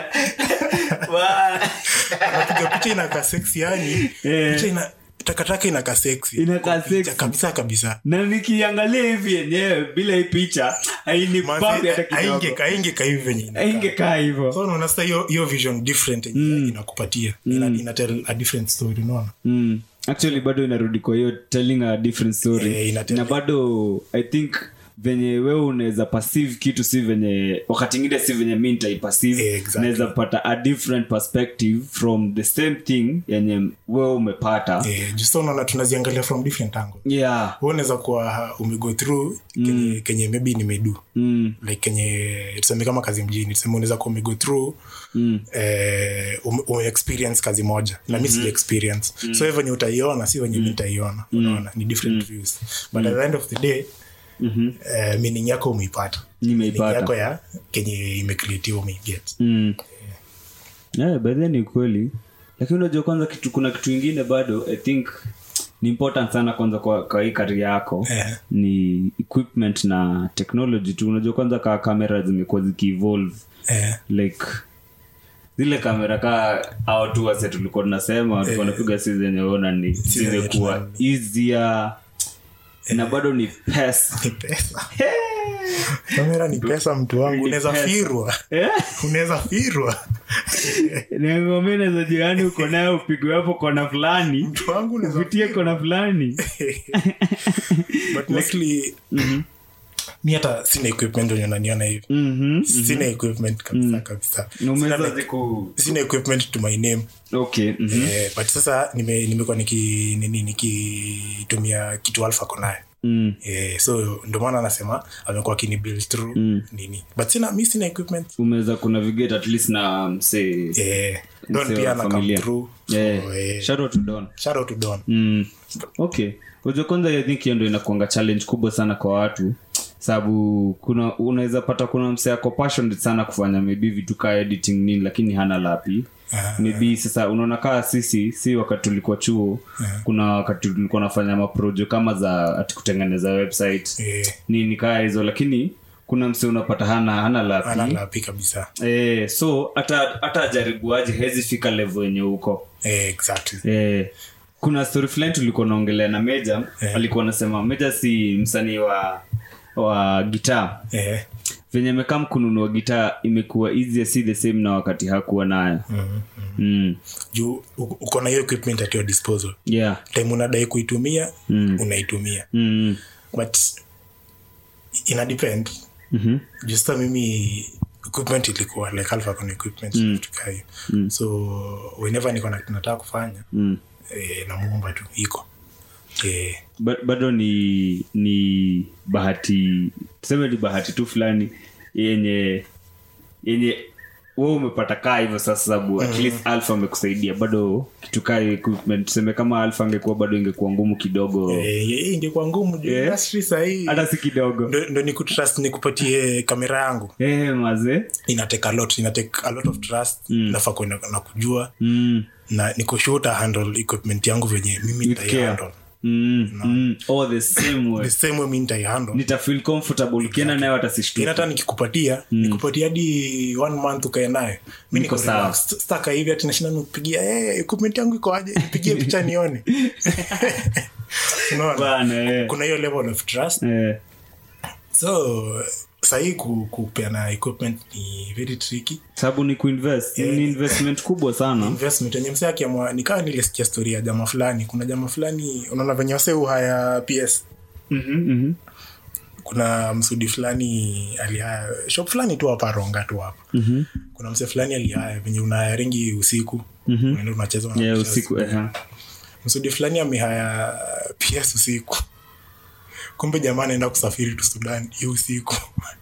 baya unapiga picha inakaa sex yani Eh. picha ina takataka inakaa sex Inakaa sexy. kabisa kabisa na nikiangalia hivi yenyewe bila hii picha hainipambi hata kidogo aingeka hivi venye inakaa. aingekaa hivyo so unaona sasa hiyo hiyo vision different yenye inakupatia ina, ina tell a different story unaona mm. actually bado inarudi kwa hiyo telling a different story Eh, ina tell- na bado i think venye wewe unaweza perceive kitu si venye wakati ingine si venye mi nitaiperceive Eh, exactly. naweza pata a different perspective from the same thing yenye wewe umepata eh, just unaona tunaziangalia from different angles yeah Wewe unaweza kuwa umego through kenye, kenye maybe nimedu mm. like kenye tuseme kama kazi mjini tuseme unaweza kuwa umego through Mm. eh, ume, ume experience kazi moja na mi sija experience so hiyo venye utaiona si venye mi nitaiona unaona ni different views but at the end of the day Mhm. eh, meaning yako umeipata Nimeipata. Meaning yako ya kenye imecreatiwa umeiget mm. yeah, by then ni kweli lakini unajua kwanza kitu kuna kitu ingine bado i think ni important sana kwanza kwa, kwa hii kari yako Eh. ni equipment na technology tu unajua kwanza kaa kamera zimekuwa zikievolve eh, like zile kamera kaa au tu wase tulikuwa tunasema tulikuwa napiga si zenye ona ni zenye zimekuwa easier na bado ni pesa ni pesa kamera ni pesa mtu wangu unaweza pesa. firwa Eh? unaweza firwa niangomene za jirani uko nayo upigwe hapo kona fulani mtu wangu unaweza upitie kona fulani but mostly mi hata sina equipment wenye unaniona hivi Mhm. sina equipment kabisa kabisa Na umeweza Sina like- ziku sina equipment to my name okay mhm. eh, but sasa nime- nimekuwa niki nini nikitumia kitu alfa konayo Mm. eh, so ndio maana anasema amekuwa akini build through nini but sina mi sina equipment umeweza kunavigate at least na msee eh, don msee pia wa ana come familia. through so, Yeah. eh, Shout out to Don. shout out to don Mm. okay unajua kwanza i think hiyo ndo inakuanga challenge kubwa sana kwa watu sababu kuna unaweza pata kuna msee ako passionate sana kufanya maybe vitu kaa editing nini lakini hana lapi Ah. maybe sasa unaona kaa sisi si wakati tulikuwa chuo kuna wakati tulikuwa nafanya maprojo kama za ati kutengeneza website eh, nini kaa hizo lakini kuna mse unapata hana hana lapi ana lapi kabisa eh, so hata hata ajaribuaje hezi fika level yenye huko eh, exactly eh, kuna story fulani tulikuwa naongelea na meja alikuwa anasema meja si msanii wa wa gitaa eh, venye amekaa kununua gitaa imekuwa easier si the same na wakati hakuwa nayo mm, mm. juu u- uko na hiyo equipment at your disposal yeah time unadai kuitumia unaitumia mm. but ina depend mm-hmm. juu sasa mimi equipment ilikuwa like alpha con equipment vitu kaa hiyo so whenever niko na nataka kufanya mm. eh, namuomba tu iko eh, Ba- bado ni ni bahati tuseme ni bahati tu fulani yenye yenye we umepata kaa hivyo sasa sababu at least alfa amekusaidia bado kitu kaa equipment tuseme kama alfa angekuwa bado ingekuwa ngumu kidogo eh, eh, ingekuwa ngumu juu industry sahii hata si kidogo ndo, ndo nikutrust nikupatie kamera yangu eh maze inatake a lot inatake a lot of trust nafaa kwenda na kujua mm. na nikushuta handle equipment yangu venye mimi With care. nitaihandle mm, mm. oh, the same way the same way mi nitaihandle nitafeel comfortable ukienda nayo Yaani atasishtuka hata nikikupatia nikupatia hadi one month ukae nayo mi Niko niko sawa. relaxed. staka hivi hati nashinda nikupigia hey, equipment yangu iko aje nipigie picha nione unaona bana eh. kuna hiyo level of trust Eh. so sahii ku, kupeana equipment ni very tricky sababu ni kuinvest ni investment kubwa sana investment yenye msee akiamua nikaa nilisikia story ya jama fulani kuna jama fulani unaona venye wase uhaya ps Mhm, mhm. kuna msudi fulani alihaya shop fulani tu hapa ronga tu hapa Mhm. kuna msee fulani alihaya venye unahaya ringi usiku unaenda unacheza Yeah, unacheza usiku eh, ha. msudi fulani amehaya ps usiku kumbe jamaa anaenda kusafiri tu sudan hiyo usiku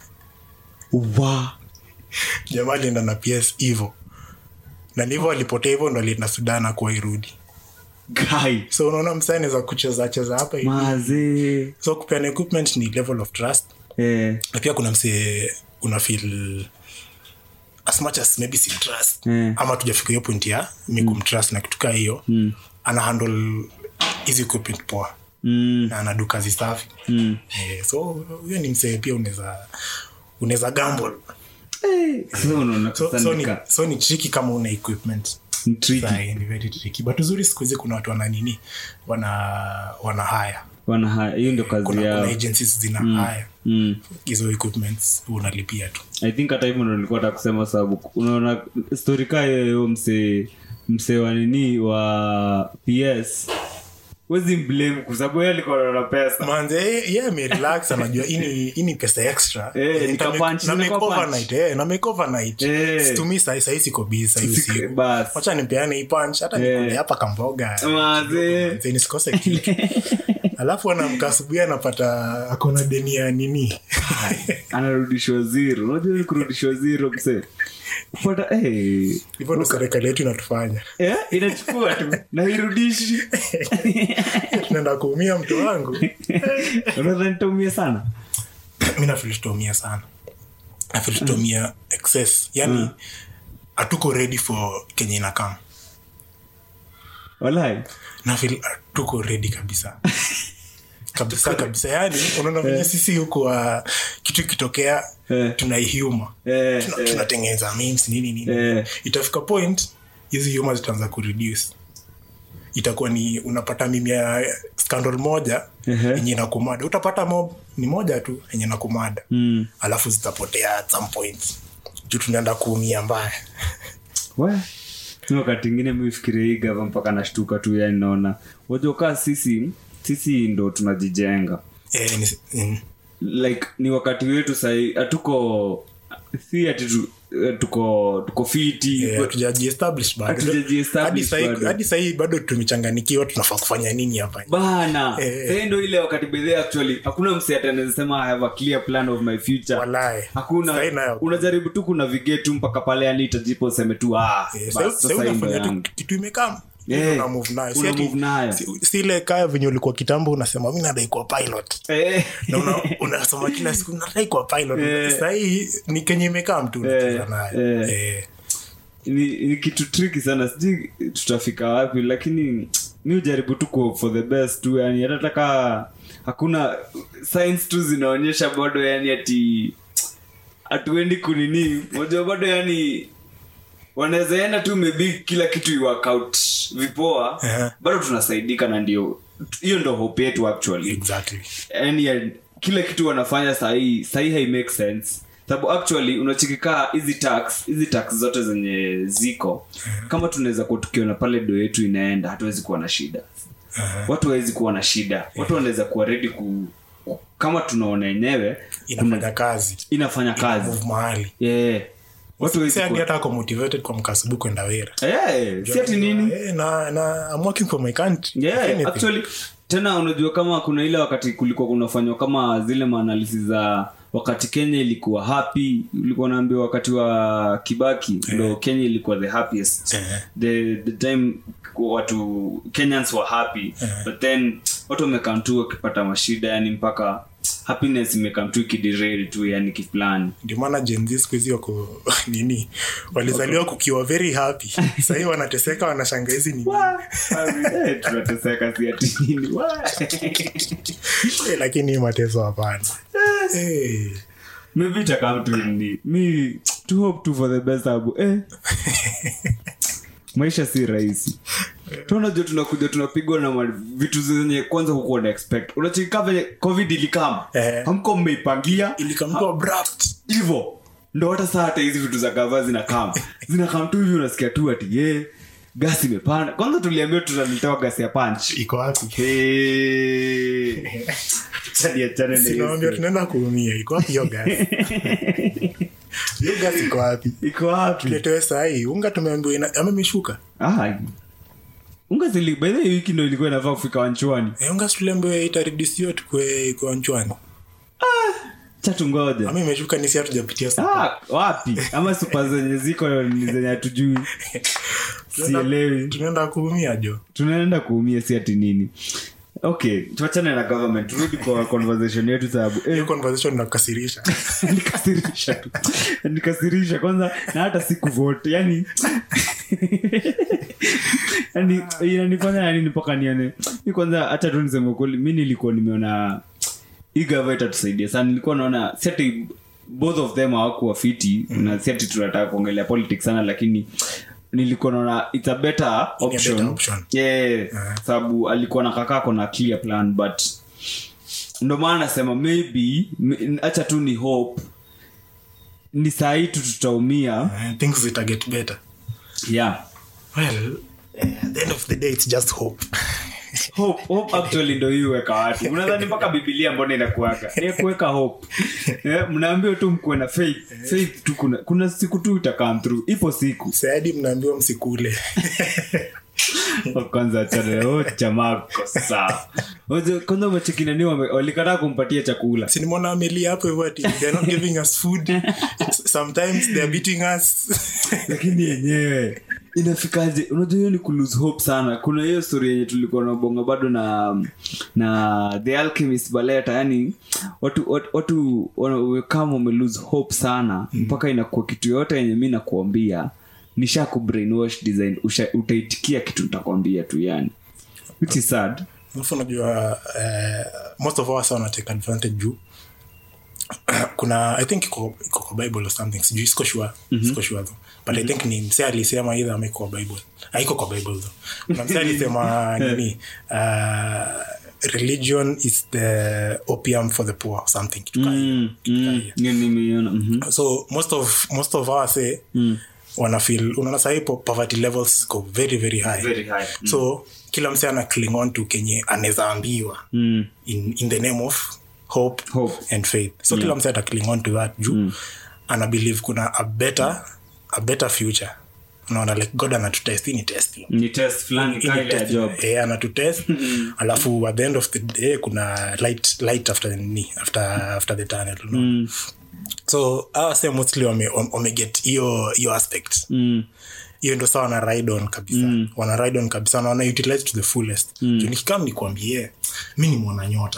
Wa. jamaa alienda na ps hivo na nivo alipotea hivo ndo alienda sudan akuwa irudi Guy. so unaona msee anaweza kucheza cheza hapa hivi Mazee. so kupeana equipment ni level of trust Eh, na pia kuna msee una feel as much as maybe si trust Mm. ama tujafika hiyo point ya mi kumtrust na kitu kaa hiyo ana handle hizi equipment poa mm, na anadu kazi safi mm. eh, so huyo ni msee pia unaweza unaweza gamble So unaona so, so, ni, kusandika. so ni tricky kama una equipment Ni tricky. Sahi, ni very tricky but uzuri siku hizi kuna watu wana nini wana wana haya Wana haya hiyo ndio kazi kuna, kuna yao agencies zina haya mm. hizo equipments unalipia tu i think hata hivyo ndo nilikuwa nataka kusema sababu unaona story kaa hiyo hiyo msee msee wa nini wa ps wezi mblame kwa sababu yeye alikuwa anaona pesa manze ye amerelax anajua hii ni- hii ni pesa extra Eh, Eh, nika na- punch, na nika make punch. overnight, eh, na make overnight. Eh. Situmii sahi sahi siko busy sahi Sik- usiku bas. wacha nipeane hii punch hata Eh. nikule hapa kamboga Mazee. Manze, nisikose kitu alafu anamka asubuhi anapata akona deni ya nini anarudishwa zero unajua ni kurudishwa zero msee kupata eh, hivyo ndo serikali yetu inatufanya eh, inachukua tu na irudishi tunaenda kuumia mtu wangu unadhani nitaumia sana mi nafili tutaumia sana nafili tutaumia excess yani hatuko ready for kenye inakam walai nafil tuko ready kabisa kabisa kabisa yani unaona venye sisi huku uh, kitu ikitokea Eh. tunaihuma Eh, Tuna- eh. tunatengeneza memes nini nini Eh. itafika point hizi huma zitaanza kureduce itakuwa ni unapata mimi ya scandal moja Ehe. yenye inakumada utapata mob ni moja tu yenye nakumada Mm. alafu zitapotea at some point juu tunaenda kuumia mbaya We, mi wakati ingine mifikiria hii gava mpaka nashtuka tu yani naona wajokaa sisi sisi ndo tunajijenga eh, ni, mm, like ni wakati wetu sahii hatuko si ati tu, eh, tuko tuko fiti eh, hatujajiestablish bado. Hatujajiestablish Hadi sahi- bado. hadi sahii bado tumechanganikiwa tunafaa kufanya nini hapa bana Eh. sahii ndo ile wakati bedhe actually hakuna mse atanawezasema i have a clear plan of my future Walai. hakuna Sahi nayo. unajaribu tu kuna vigetu mpaka pale yani itajipo useme tu ah, Eh, bas, sahi- sasa sahi hii ndo unafanya tu yangu. kitu imekam Eh, una move nayo. Si una ati- move nayo. si- si ile kaya venye ulikuwa kitambo unasema mi nadai kuwa pilot Eh. na una- unasoma kila siku nadai kuwa pilot Eh. sahii ni kenye imekam tu unacheza nayo eh. Eh, ni, ni kitu triki sana sijui tutafika wapi lakini mi ujaribu tu ku- for the best tu yani hata taka hakuna science tu zinaonyesha bado yani ati hatuendi kunini moja bado yani wanaweza enda tu maybe kila kitu iworkout vipoa Eh. bado tunasaidika na ndio hiyo ndo hope yetu actually exactly yani ya- kila kitu wanafanya sahii sahii hai make sense sababu actually unachikikaa hizi tax hizi tax zote zenye ziko kama tunaweza kuwa tukiona pale do yetu inaenda hatuwezi kuwa na shida watu hawezi kuwa na shida watu wanaweza kuwa ready ku, ku kama tunaona yenyewe inafanya kazi inafanya kazi move mahali yeah. watu hawezi si hadi kuwa hata ako motivated kwa mkasubu kwenda wera yeah. si ati nini Eh, na, na I'm working for my country yeah, Anything. actually tena unajua kama kuna ile wakati kulikuwa kunafanywa kama zile maanalisi za wakati kenya ilikuwa happy ulikuwa naambiwa wakati wa kibaki ndo kenya ilikuwa the happiest Eh. the, the time watu kenyans were happy but then watu wamekam tu wakipata mashida yani mpaka happiness imekam tu ikiderail tu yani kifulani ndio maana Gen Z siku hizi wako nini walizaliwa kukiwa very happy sahii wanateseka wanashanga hizi ni Eh, tunateseka si ati nini Wa. Eh, lakini hii mateso hapana Eh, maybe itakam tu ni mi to hope tu for the best abu eh. maisha si rahisi tunajua tunakuja tunapigwa na ma- vitu zenye kwanza hukuwa na expect unachika venye covid ilikama Eh. hamko mmeipangia ilikamkuwa abrupt hivo ndo hata saa hata hizi vitu za gava zinakama zinakam tu hivi unasikia tu ati ye gasi imepanda kwanza tuliambiwa tunaletewa gasi ya punch iko wapi Hey. Acha niachane na hiyo sinawambia story. tunaenda kuumia iko wapi hiyo gas hiyo gas iko wapi iko wapi tuletewe sahii unga tumeambiwa ina- ama imeshuka Ah, unga zili by the way, wiki ndo ilikuwa inafaa kufika wanchwani Eh, unga tuliambiwa itaredusiwa tukwe kwa nchwani chatu ngoja ama imeshuka nisi hatujapitia soko. ah, wapi ama supa zenye ziko ni zenye hatujui sielewi tunaenda kuumia jo tunaenda kuumia si ati nini okay tuachane na government turudi kwa conversation yetu sababu eh, hiyo conversation inakasirisha nikasirisha tu nikasirisha kwanza na hata sikuvote yani yani inanifanya yani mpaka nione mi kwanza hata tu niseme ukweli mi nilikuwa nimeona hii gava itatusaidia sana nilikuwa naona si ati both of them hawakuwa fiti na si ati tunataka kuongelea politics sana lakini nilikuwa naona it's a better option, better option. Yeah, sababu alikuwa na kakako na clear plan but ndo maana nasema maybe m- acha tu ni hope ni saa hii tu tutaumia Eh, things zita get better yeah well eh, at the end of the day it's just hope hope, hope actually ndo hii weka watu unadhani mpaka bibilia mbona inakuaka ni kuweka hope yeah, mnaambiwa tu mkuwe na faith faith tu kuna, kuna siku tu itakam through ipo siku saadi mnaambiwa msikule kwanza achane oh, jamaa ko sawa Oje, kwanza machekinani walikataa kumpatia chakula sinimona amelia hapo hivyo ati they're not giving us food sometimes they're beating us lakini yenyewe inafikaje unajua hiyo ni kulose hope sana kuna hiyo story yenye tulikuwa nabonga bado na na the alchemist baleta yani watu watu, watu wana- kama wamelose hope sana mpaka inakuwa kitu yote yenye mi nakuambia nisha kubrainwash design usha, utaitikia kitu nitakwambia tu yani which is sad alafu unajua eh, most of us wana take advantage juu kuna i think iko iko kwa bible or something sijui siko sure siko sure though but i think ni mse alisema either ama iko kwa bible haiko kwa bible though kuna mse alisema nini uh, religion is the opium for the poor or something kitu kaa hiyo. mm, mm, ni- nimeiona mhm. so most of most of us say wana feel unaona sahi po- poverty levels ziko very very high Very high. Mm. so kila mse ana cling on to kenye anaweza ambiwa Mm, in, in the name of hope, Hope. and faith so kila mse ata cling on to that juu ana believe kuna a better a better future unaona like god anatutest hii ni testing ni test fulani Hii ni kaile ya testing. job Eh, anatutest alafu at the end of the day kuna light light after the ni after after the tunnel you know? Mm, so awa se mostly wame, wame get hiyo hiyo aspect mm, hiyo ndo saa wana ride on kabisa mm. wana ride on kabisa na wana utilize to the fullest mm. nikikam nikwambie mi ni mwana nyota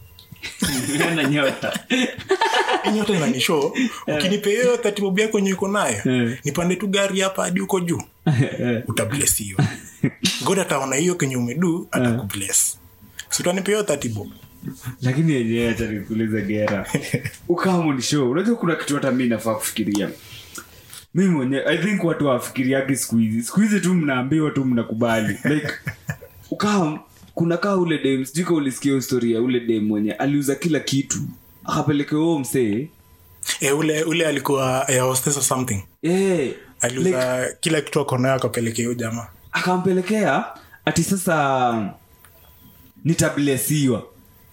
Yana nyota Hii nyota inanisho ukinipe hiyo tatibobu yako enye uko nayo Eh. nipande tu gari hapa hadi huko juu utablesiwa god ataona hiyo kenye umedu atakubles sutanipe hiyo tatibob lakini yenyewe acha nikuulize gera ukamu ni show unajua kuna kitu hata mi nafaa kufikiria mi mwenyewe i think watu wafikiriagi siku hizi siku hizi tu mnaambiwa tu mnakubali like ukam kuna kaa ule dem sijui ka ulisikia historia ule dem mwenye aliuza kila kitu akapeleke huo msee e, ule ule alikuwa air hostess or something Eh, aliuza kila kitu akonayo akapelekea huyo jamaa akampelekea ati sasa nitablesiwa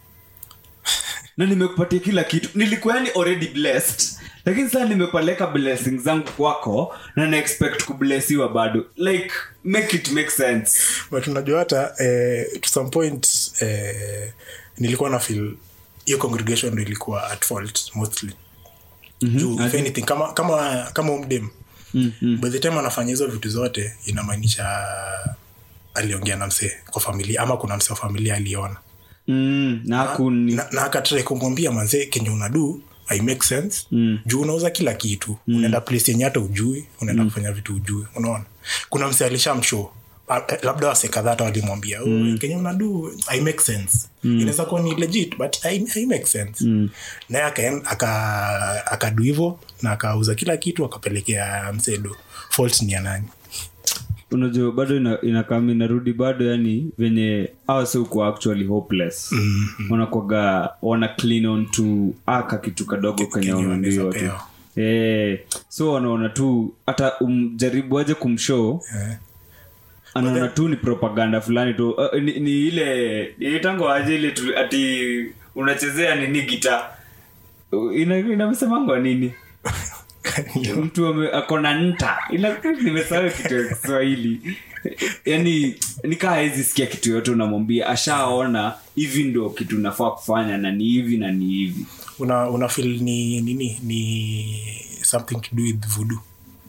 na nimekupatia kila kitu nilikuwa yani already blessed lakini sasa nimepeleka blessing zangu kwako na na expect kublesiwa bado like make it make sense but unajua hata eh, to some point eh, nilikuwa na feel hiyo congregation ndo ilikuwa at fault mostly juu if anything kama kama kama umdem mm-hmm. by the time anafanya hizo vitu zote inamaanisha aliongea na msee kwa familia ama kuna msee wa familia aliona mm, na hakuni na, na akatrai kumwambia manzee kenye unadu i make sense mm. juu unauza kila kitu mm. unaenda place yenye hata ujui unaenda mm. kufanya vitu ujui unaona kuna mse alishamshow Ah, eh, labda wase kadhaa hata walimwambia mm. kenye unadu i make sense mm. inaweza kuwa ni legit but i, I make sense mm. naye akaen- aka- akadu hivo na akauza kila kitu akapelekea msedo fault ni ya nani unajua bado ina- inakam inarudi bado yani venye awaseuko actually hopeless mm-hmm. wanakwaga wana clean on to aka kitu kadogo kenye kenye wanaambiwa tu wanapewa. Eh, so wanaona tu hata umjaribu aje kumshow Eh. anaona tu ni propaganda fulani tu uh, ni, ni ile itango aje ile tu, ati unachezea nini gita ina inamsemangwa nini mtu ame- akona nta ila nimesahau kitu ya kiswahili yani nikaa hezi sikia kitu yote unamwambia ashaona hivi ndo kitu nafaa kufanya na ni hivi na ni hivi una, una feel ni nini ni something to do with voodoo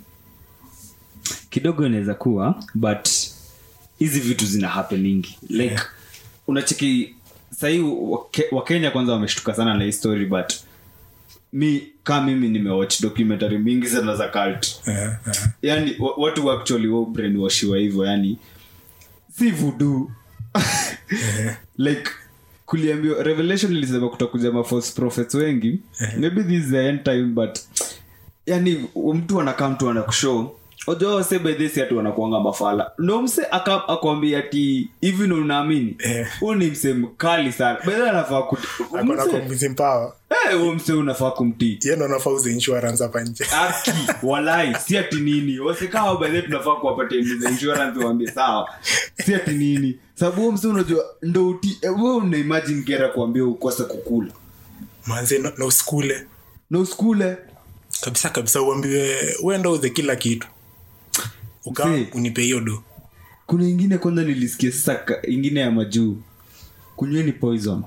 kidogo inaweza kuwa but hizi vitu zina happeningi like yeah. unacheki sahii wake- wakenya kwanza wameshtuka sana na hii story but mi kaa mimi nimewatch documentary mingi sana za cult eh, eh. yani wa- watu actually wa brainwashiwa hivyo yani si vudu like kuliambiwa revelation ilisema kutakuja ma false prophets wengi maybe this is the end time but yani mtu anakaa mtu anakushow ojo se by this atu wanakuanga mafala ndo mse aka- akwambia ati hivi ndo unaamini Eh. huu ni mse mkali sana bedha anafaa kut- akona mse- convincing power eh, huyo mse unafaa kumtii ye ndo anafaa uze insurance hapa nje aki walai si ati nini wasekao bahe tunafaa kuwapatia za insurance waambie sawa si ati nini sababu huo msi unajua ndo uti eh, wewe una imagine kera kuambia ukose kukula manze na na usikule na usikule kabisa kabisa uambiwe uenda uze kila kitu uka Mzee. unipe hiyo do kuna ingine kwanza nilisikia sasa ka- ingine ya majuu kunyweni poison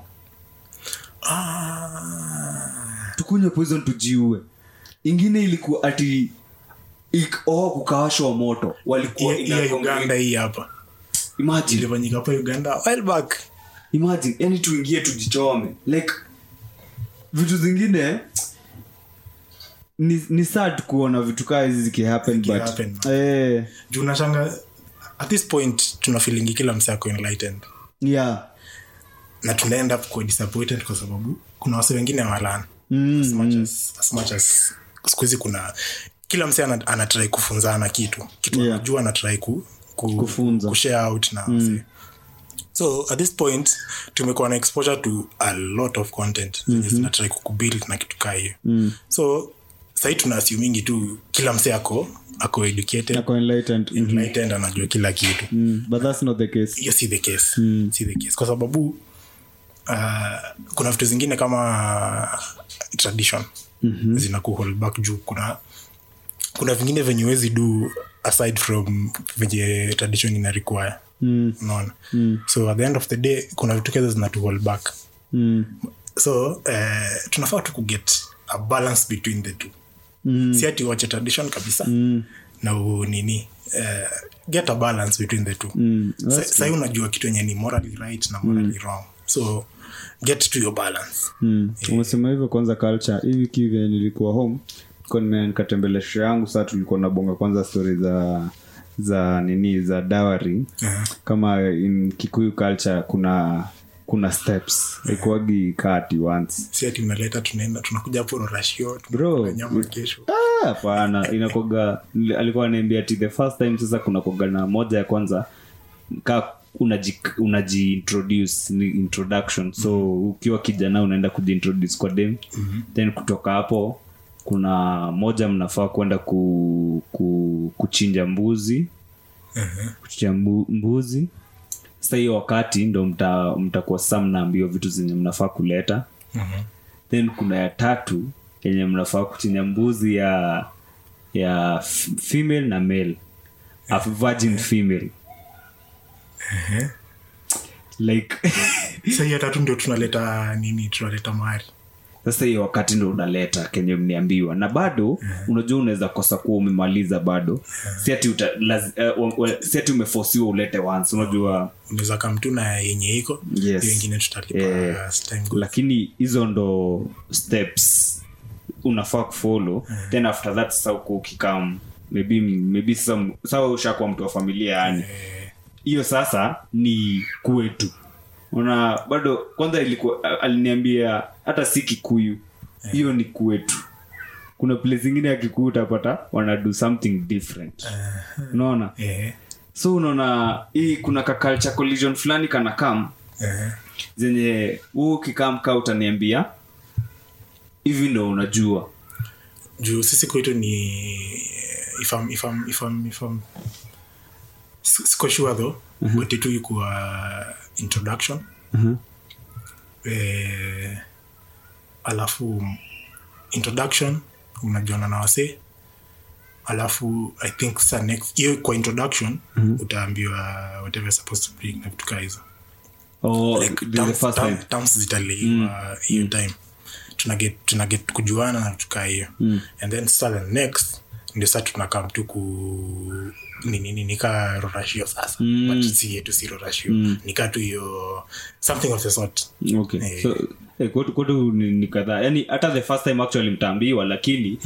ah, tukunywe poison tujiue ingine ilikuwa ati ik, oh, kukawashwa moto walikuwa hiyo- hiyo ina- uganda hii hapa imagine ilifanyika hapa uganda while back imagine yani tuingie tujichome like vitu zingine ni, ni sad kuona vitu kaa hizi zikihappen but Zikihappen. eh, juu nashanga at this point tuna feelingi kila mse ako enlightened yeah na tunaenda kuwa disappointed kwa sababu kuna wase wengine walana mm, as much as, as much as siku hizi kuna kila mse ana- anatrai kufunzana kitu kitu Yeah. anajua anatrai ku, ku, Kufunza. kushare out na mm. so at this point tumekuwa na exposure to a lot of content mm-hmm. zinatrai kukubuild na kitu kaa hiyo mm. so sahii tuna assumingi tu kila mse ako ako educated ako enlightened Mhm. enlightened anajua kila kitu mm, but that's not the case hiyo si the case si the case kwa sababu uh, kuna vitu zingine kama tradition mm-hmm. zina kuhold back juu kuna kuna vingine venye wezi do aside from venye tradition ina require mm, unaona mm. so at the end of the day kuna vitu keza zina to hold back mm, so uh, tunafaa tu kuget a balance between the two mm, si ati wache tradition kabisa mm, na u- nini uh, get a balance between the two mm. Sa- sahii unajua kitu enye ni morally right na morally wrong so get to your balance Mm. umesema hivyo kwanza culture hii wiki hivi nilikuwa home nilikuwa nime- nikatembelea shule yangu saa tulikuwa nabonga kwanza stori za za nini za dawari Yeah. kama in kikuyu culture kuna kuna steps ikuagi kati once si ati unaleta tunaenda tunakuja hapo unarashio Bro. nyama kesho Ah, hapana inakoga nili- alikuwa anaambia ati the first time sasa kuna koga na moja ya kwanza ka unaji unajiintroduce ni introduction so ukiwa kijana unaenda kujiintroduce kwa dem mm-hmm. then kutoka hapo kuna moja mnafaa kwenda ku, ku, kuchinja mbuzi Mhm. kuchinja mbu, mbuzi sasa hiyo wakati ndo mta- mtakuwa sasa mnaambiwa vitu zenye mnafaa kuleta Mhm. then kuna ya tatu yenye mnafaa kuchinja mbuzi ya ya f- female na male a virgin female like sahii ya tatu ndio tunaleta nini tunaleta mahari sasa hiyo wakati ndo unaleta kenye mniambiwa na bado unajua unaweza kosa kuwa umemaliza bado si ati uta, laz, uh, uh, si ati umefosiwa ulete once unajua unaweza kamtu na yenye iko Yes. hiyo ingine tutalipa Eh, as time goes. lakini hizo ndo steps unafaa kufollow then after that sasa uko ukikam maybe maybe sasa sawa ushakuwa mtu wa familia yani hiyo sasa ni kwetu una bado kwanza ilikuwa a- aliniambia hata si kikuyu hiyo ni kwetu kuna place ingine ya kikuyu utapata wana do something different unaona Eh, so unaona hii kuna ka culture collision fulani kana kam eh, zenye huu ukikamka utaniambia hivi ndo unajua juu sisi kwetu ni if I'm, if I'm, if I'm, if I'm, si- siko sure though but itu ikuwa introduction eh, alafu introduction unajiona na wasee alafu i think sa next hiyo kwa introduction utaambiwa whatever you're supposed to bring na vitu kaa hizo oh, like the, the terms- first time term- terms zitaliwa hiyo time tunaget tunaget kujuana na tukaa hiyo and then sasa the next ndio sasa tunakam tu ku nini nini ka rorashio sasa but si yetu si rorashio nika tu hiyo something of the sort okay Eh. so eh, kwetu kwetu ni, ni kadhaa yani hata the first time actually mtaambiwa lakini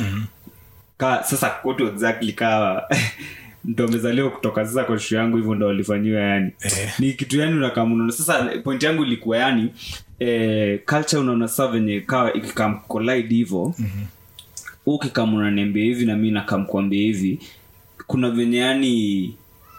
ka sasa kwetu exactly ka ndo amezaliwa kutoka sasa kwa shu yangu hivyo ndo walifanyiwa yani Eh. ni kitu yani unakamunaona sasa point yangu ilikuwa yani eh, culture unaona saa venye kawa ikikam collide hivo mm-hmm. ukikam unaniambia hivi na mi nakamkwambia hivi kuna venye yani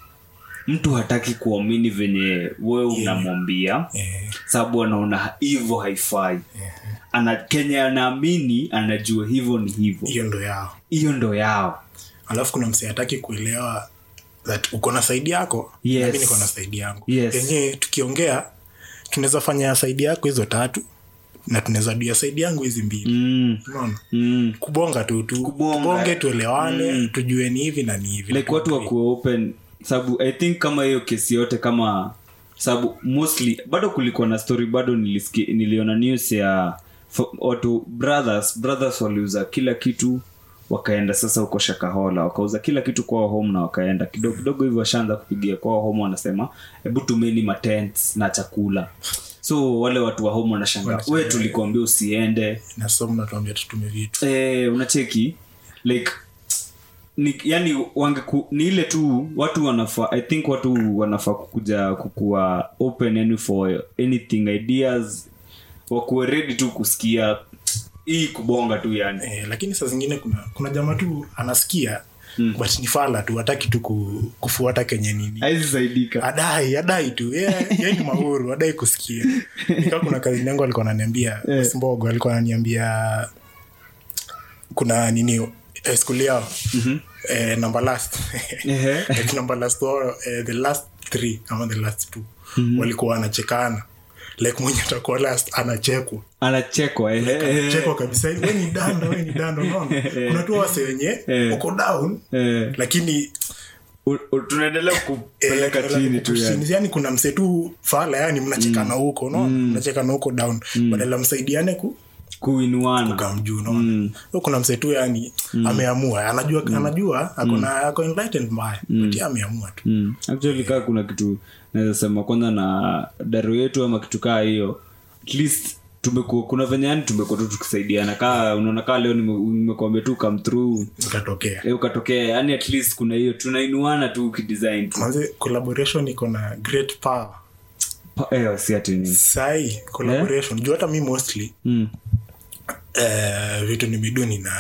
mtu hataki kuamini venye wewe unamwambia eh, sababu anaona hivyo haifai ana kenya anaamini anajua hivyo ni hivyo hiyo ndo yao hiyo ndo yao alafu kuna msee hataki kuelewa that uko na saidi yako Yes. nami niko na saidi yangu Yes. yenyewe tukiongea tunaweza fanya saidi yako hizo tatu na tunaweza duya saidi yangu hizi mbili mm, unaona mm. kubonga tu tu Kubonga. tubonge tuelewane tujue ni hivi na ni hivi like watu wakuwa open sababu i think kama hiyo kesi yote kama sababu mostly bado kulikuwa na story bado nilisikia niliona news ya fo- watu brothers brothers waliuza kila kitu wakaenda sasa huko shakahola wakauza kila kitu kwao home na wakaenda kidogo kidogo hivyo washaanza kupigia kwao home wanasema hebu tumeni matents na chakula so wale watu wa home wanashanga we tulikuambia usiende nasom natuambia tutume vitu eh, unacheki like ni, yani wangeku, ni ile tu watu wanafaa i think watu wanafaa kukuja kukuwa open yani for anything ideas wakuwe ready tu kusikia hii kubonga tu yani eh, lakini saa zingine kuna kuna jamaa tu anasikia mm. but ni fala tu hataki tu ku, kufuata kenye nini aizisaidika adai adai tu ye ye ni mahuru adai kusikia nika kuna kazi yangu alikuwa ananiambia Eh. mbogo alikuwa ananiambia kuna nini eh, skuli yao eh, number last Ehe. Like number last or, eh, the last three ama the last two walikuwa wanachekana like mwenye atakuwa last anachekwa anachekwa ehe, ehe. chekwa kabisa we ni dando we ni dando unaona kuna tu wase wenye Eh. uko down Eh, lakini u- u- tunaendelea kupeleka Eh, chini tu yani chini. yani kuna mse tu fala yani mnachekana huko unaona mnachekana huko down badala msaidiane ku kuinuana kamjuu unaona So kuna mse tu yani ameamua anajua anajua akona ako enlightened mbaya but yeye ameamua tu mm. actually kaa kuna kitu naweza sema kwanza na daro yetu ama kitu kaa hiyo at least tumekuwa kuna venye yani tumekuwa tu tukisaidiana kaa unaona kaa leo nime- nimekuambia tu come through ikatokea eh, ukatokea yani at least kuna hiyo tunainuana tu ukidesign tu manze collaboration iko na great power Pa- eh, si ati nini sai collaboration juu hata mi mostly mm. eh, vitu nimeduni na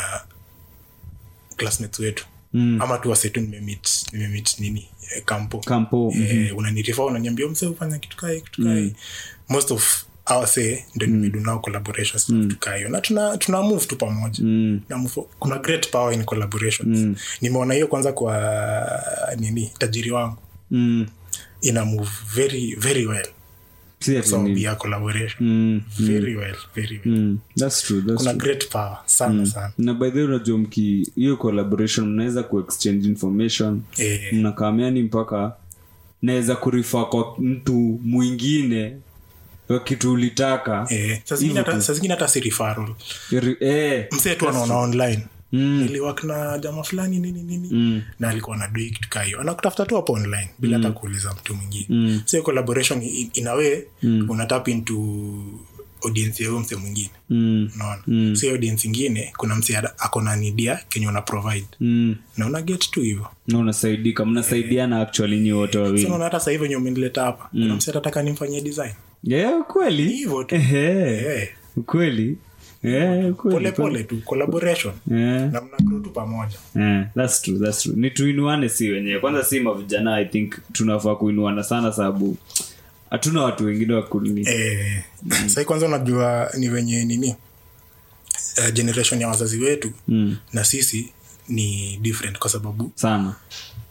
classmates wetu Mm. ama tu wasetu nimemit nimemit nini eh, kampo kampo mm. eh, unanirifa unaniambia mse ufanya kitu kai kitu kai most of our say ndo nimedu nao collaborations na vitu kai na tuna tuna move tu pamoja Mm. na move, kuna great power in collaborations nimeona hiyo kwanza kwa nini tajiri wangu Mm. ina move very very well si ati so nini ya collaboration mm. very well very well Mm. that's true that's kuna true great power sana sana na by the way unajua mki hiyo collaboration mnaweza kuexchange information eh, mnakamiani mpaka naweza kurifa kwa mtu mwingine Kwa kitu ulitaka eh, saa zingine hata- saa zingine hata si referral Iri- eh, msee tu anaona online niliwak na jama fulani nini nini na alikuwa na doi kitu kaa hiyo anakutafuta tu hapo online bila hata kuuliza mtu mwingine mm. so hiyo collaboration in, in a way unatap into audience ya huyo msee mwingine mm, unaona mm. so hiyo audience ingine kuna msee ada- ako na nidia kenye una provide mm. na una get tu hivyo na unasaidika mnasaidiana actually nyi wote so wawili unaona hata sasa hivi wenye umenileta hapa kuna msee atataka nimfanyie design yeah, kweli hivyo tu Ehe. Eh, kweli Eh, kweli, pole pole tu collaboration Eh. na mna grow tu pamoja Eh, that's true, that's true. ni tuinuane si wenyewe kwanza si mavijana i think tunafaa kuinuana sana sababu hatuna watu wengine wa kuni eh, sai kwanza unajua ni wenye nini uh, generation ya wazazi wetu mm, na sisi ni different kwa sababu sana